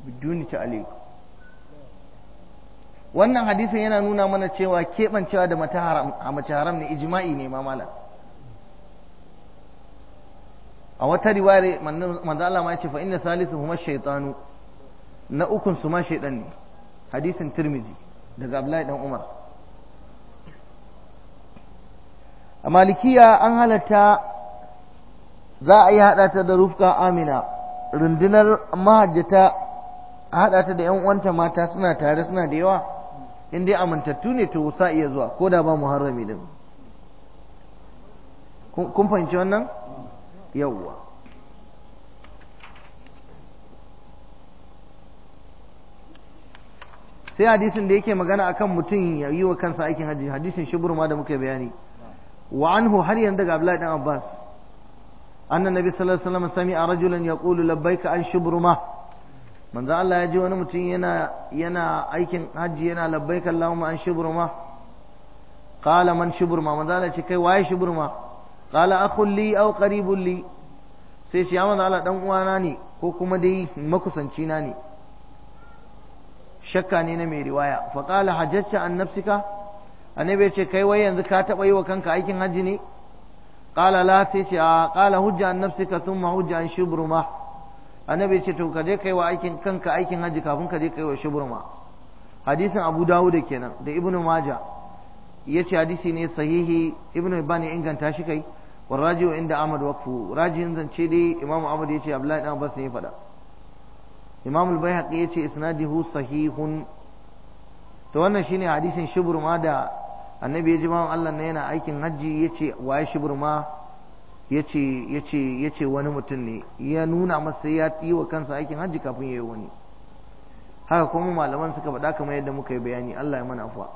biduni ta'liq wannan hadisin yana nuna mana cewa keɓancewa da mata haram a mace haram ne ijma'i ne ma malam a wata riwayar manzo Allah ma yace fa inna salisuhuma shaytanu na ukun su ma shaydan ne hadisin Tirmizi daga Abdullahi dan Umar a malikiya an halatta za a yi hada ta da rufka amina rundunar mahajjata a hada ta da yan uwanta mata suna tare suna da yawa in dai amintattu ne to sa iya zuwa ko da ba muharrami din kun fahimci wannan yawwa sai hadisin da yake magana akan mutum ya yi wa kansa aikin hajji hadisin shubur ma da muke bayani wa anhu har yanzu daga Abdullahi dan Abbas annan nabi sallallahu alaihi wasallam sami'a rajulan yaqulu labbaika an shubruma manzo Allah ya ji wani mutum yana yana aikin hajji yana labbaika Allahumma an shubruma qala man shubruma manzo Allah ya ce kai waye shubruma qala akhul li aw qaribun li sai ce ya manzo Allah dan uwana ne ko kuma dai makusanci na ne shakka ne na mai riwaya fa qala hajjata an nafsika annabi ya ce kai wai yanzu ka taba yi wa kanka aikin hajji ne qala la sai ce a qala hujja an nafsika thumma hujja an shubruma annabi ya ce to ka je kai wa aikin kanka aikin hajji kafin ka je kai wa shubruma hadisin abu dawud kenan da ibnu maja yace hadisi ne sahihi ibnu ibn ya inganta shi kai والراجع عند أحمد وقفه راجع زنچه دي إمام أحمد يتي عبد الله بن عباس ne faɗa Imam al-Baihaqi yace isnaduhu sahihun to wannan shine hadisin shubur ma da annabi ya ji bawan Allah ne yana aikin hajji yace waye shubur ma yace yace yace wani mutum ne ya nuna masa ya yi wa kansa aikin hajji kafin yayi wani haka kuma malaman suka faɗa kamar yadda muka yi bayani Allah ya mana afwa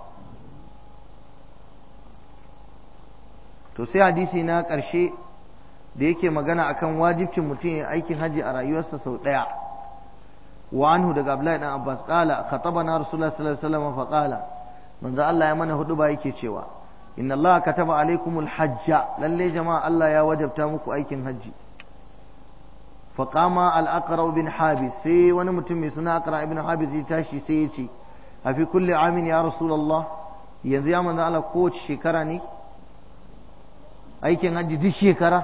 to sai hadisi na ƙarshe da yake magana akan wajibcin mutum ya aikin hajji a rayuwarsa sau ɗaya wa anhu daga Abdullahi dan Abbas qala khatabana Rasulullah sallallahu alaihi wasallam fa qala manzo Allah ya mana hudu ba yake cewa inna Allah kataba alaikumul hajja lalle jama'a Allah ya wajabta muku aikin hajji fa qama al aqra bin habis sai wani mutum mai suna aqra ibn habis ya tashi sai ya ce a fi kulli amin ya Rasulullah yanzu ya manzo Allah kowace shekara ne aikin hajji duk shekara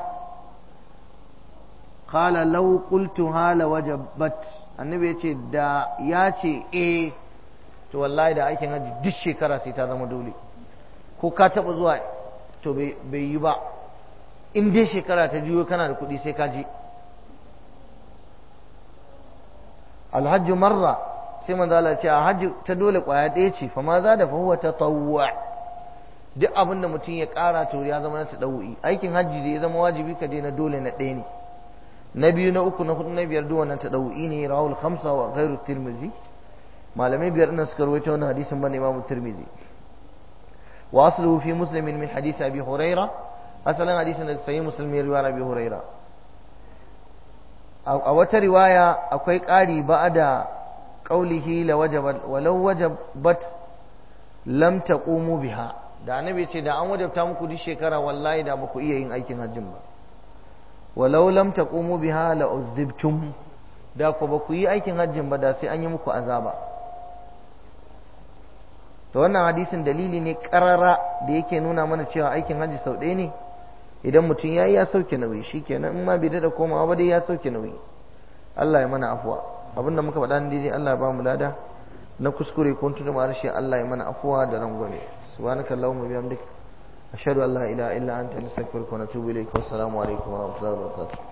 qala law qultuha la wajabat annabi yace da ya ce eh to wallahi da aikin hajji duk shekara sai ta zama dole ko ka taba zuwa to bai yi ba in dai shekara ta juyo kana da kuɗi sai ka je alhajju marra sai manzo Allah ce a hajji ta dole kwaya ɗaya ce fa ma za da fa huwa tatawwa duk abin da mutum ya ƙara to ya zama na taɗawu'i aikin hajji da ya zama wajibi ka je na dole na ɗaya ne na biyu na uku na hudu na biyar duk wannan taɗawu'i ne rawul khamsa wa ghairu tirmizi malamai biyar nan suka rawaito wannan hadisin ban imamu tirmizi wa asluhu fi muslimin min hadith abi huraira asalin hadisin da sahih muslim ya riwaya abi huraira a wata riwaya akwai ƙari ba'da qaulihi la wajabat walau wajabat lam taqumu biha da annabi ce da an wajabta muku duk shekara wallahi da baku iya yin aikin hajjin ba walau lam taqumu biha la uzibtum da ku baku yi aikin hajjin ba da sai an yi muku azaba to wannan hadisin dalili ne karara da yake nuna mana cewa aikin hajji sau ɗaya ne idan mutum ya yi ya sauke nauyi shikenan in ma bai daɗa komawa ba dai ya sauke nauyi Allah ya mana afuwa abinda muka faɗa daidai Allah ya ba mu lada na kuskure kun tuna ma harshe Allah ya mana afuwa da rangwame subhanaka allahumma bihamdik ashhadu an la ilaha illa anta nastaghfiruka wa natubu ilayk wa assalamu alaikum wa rahmatullahi wa barakatuh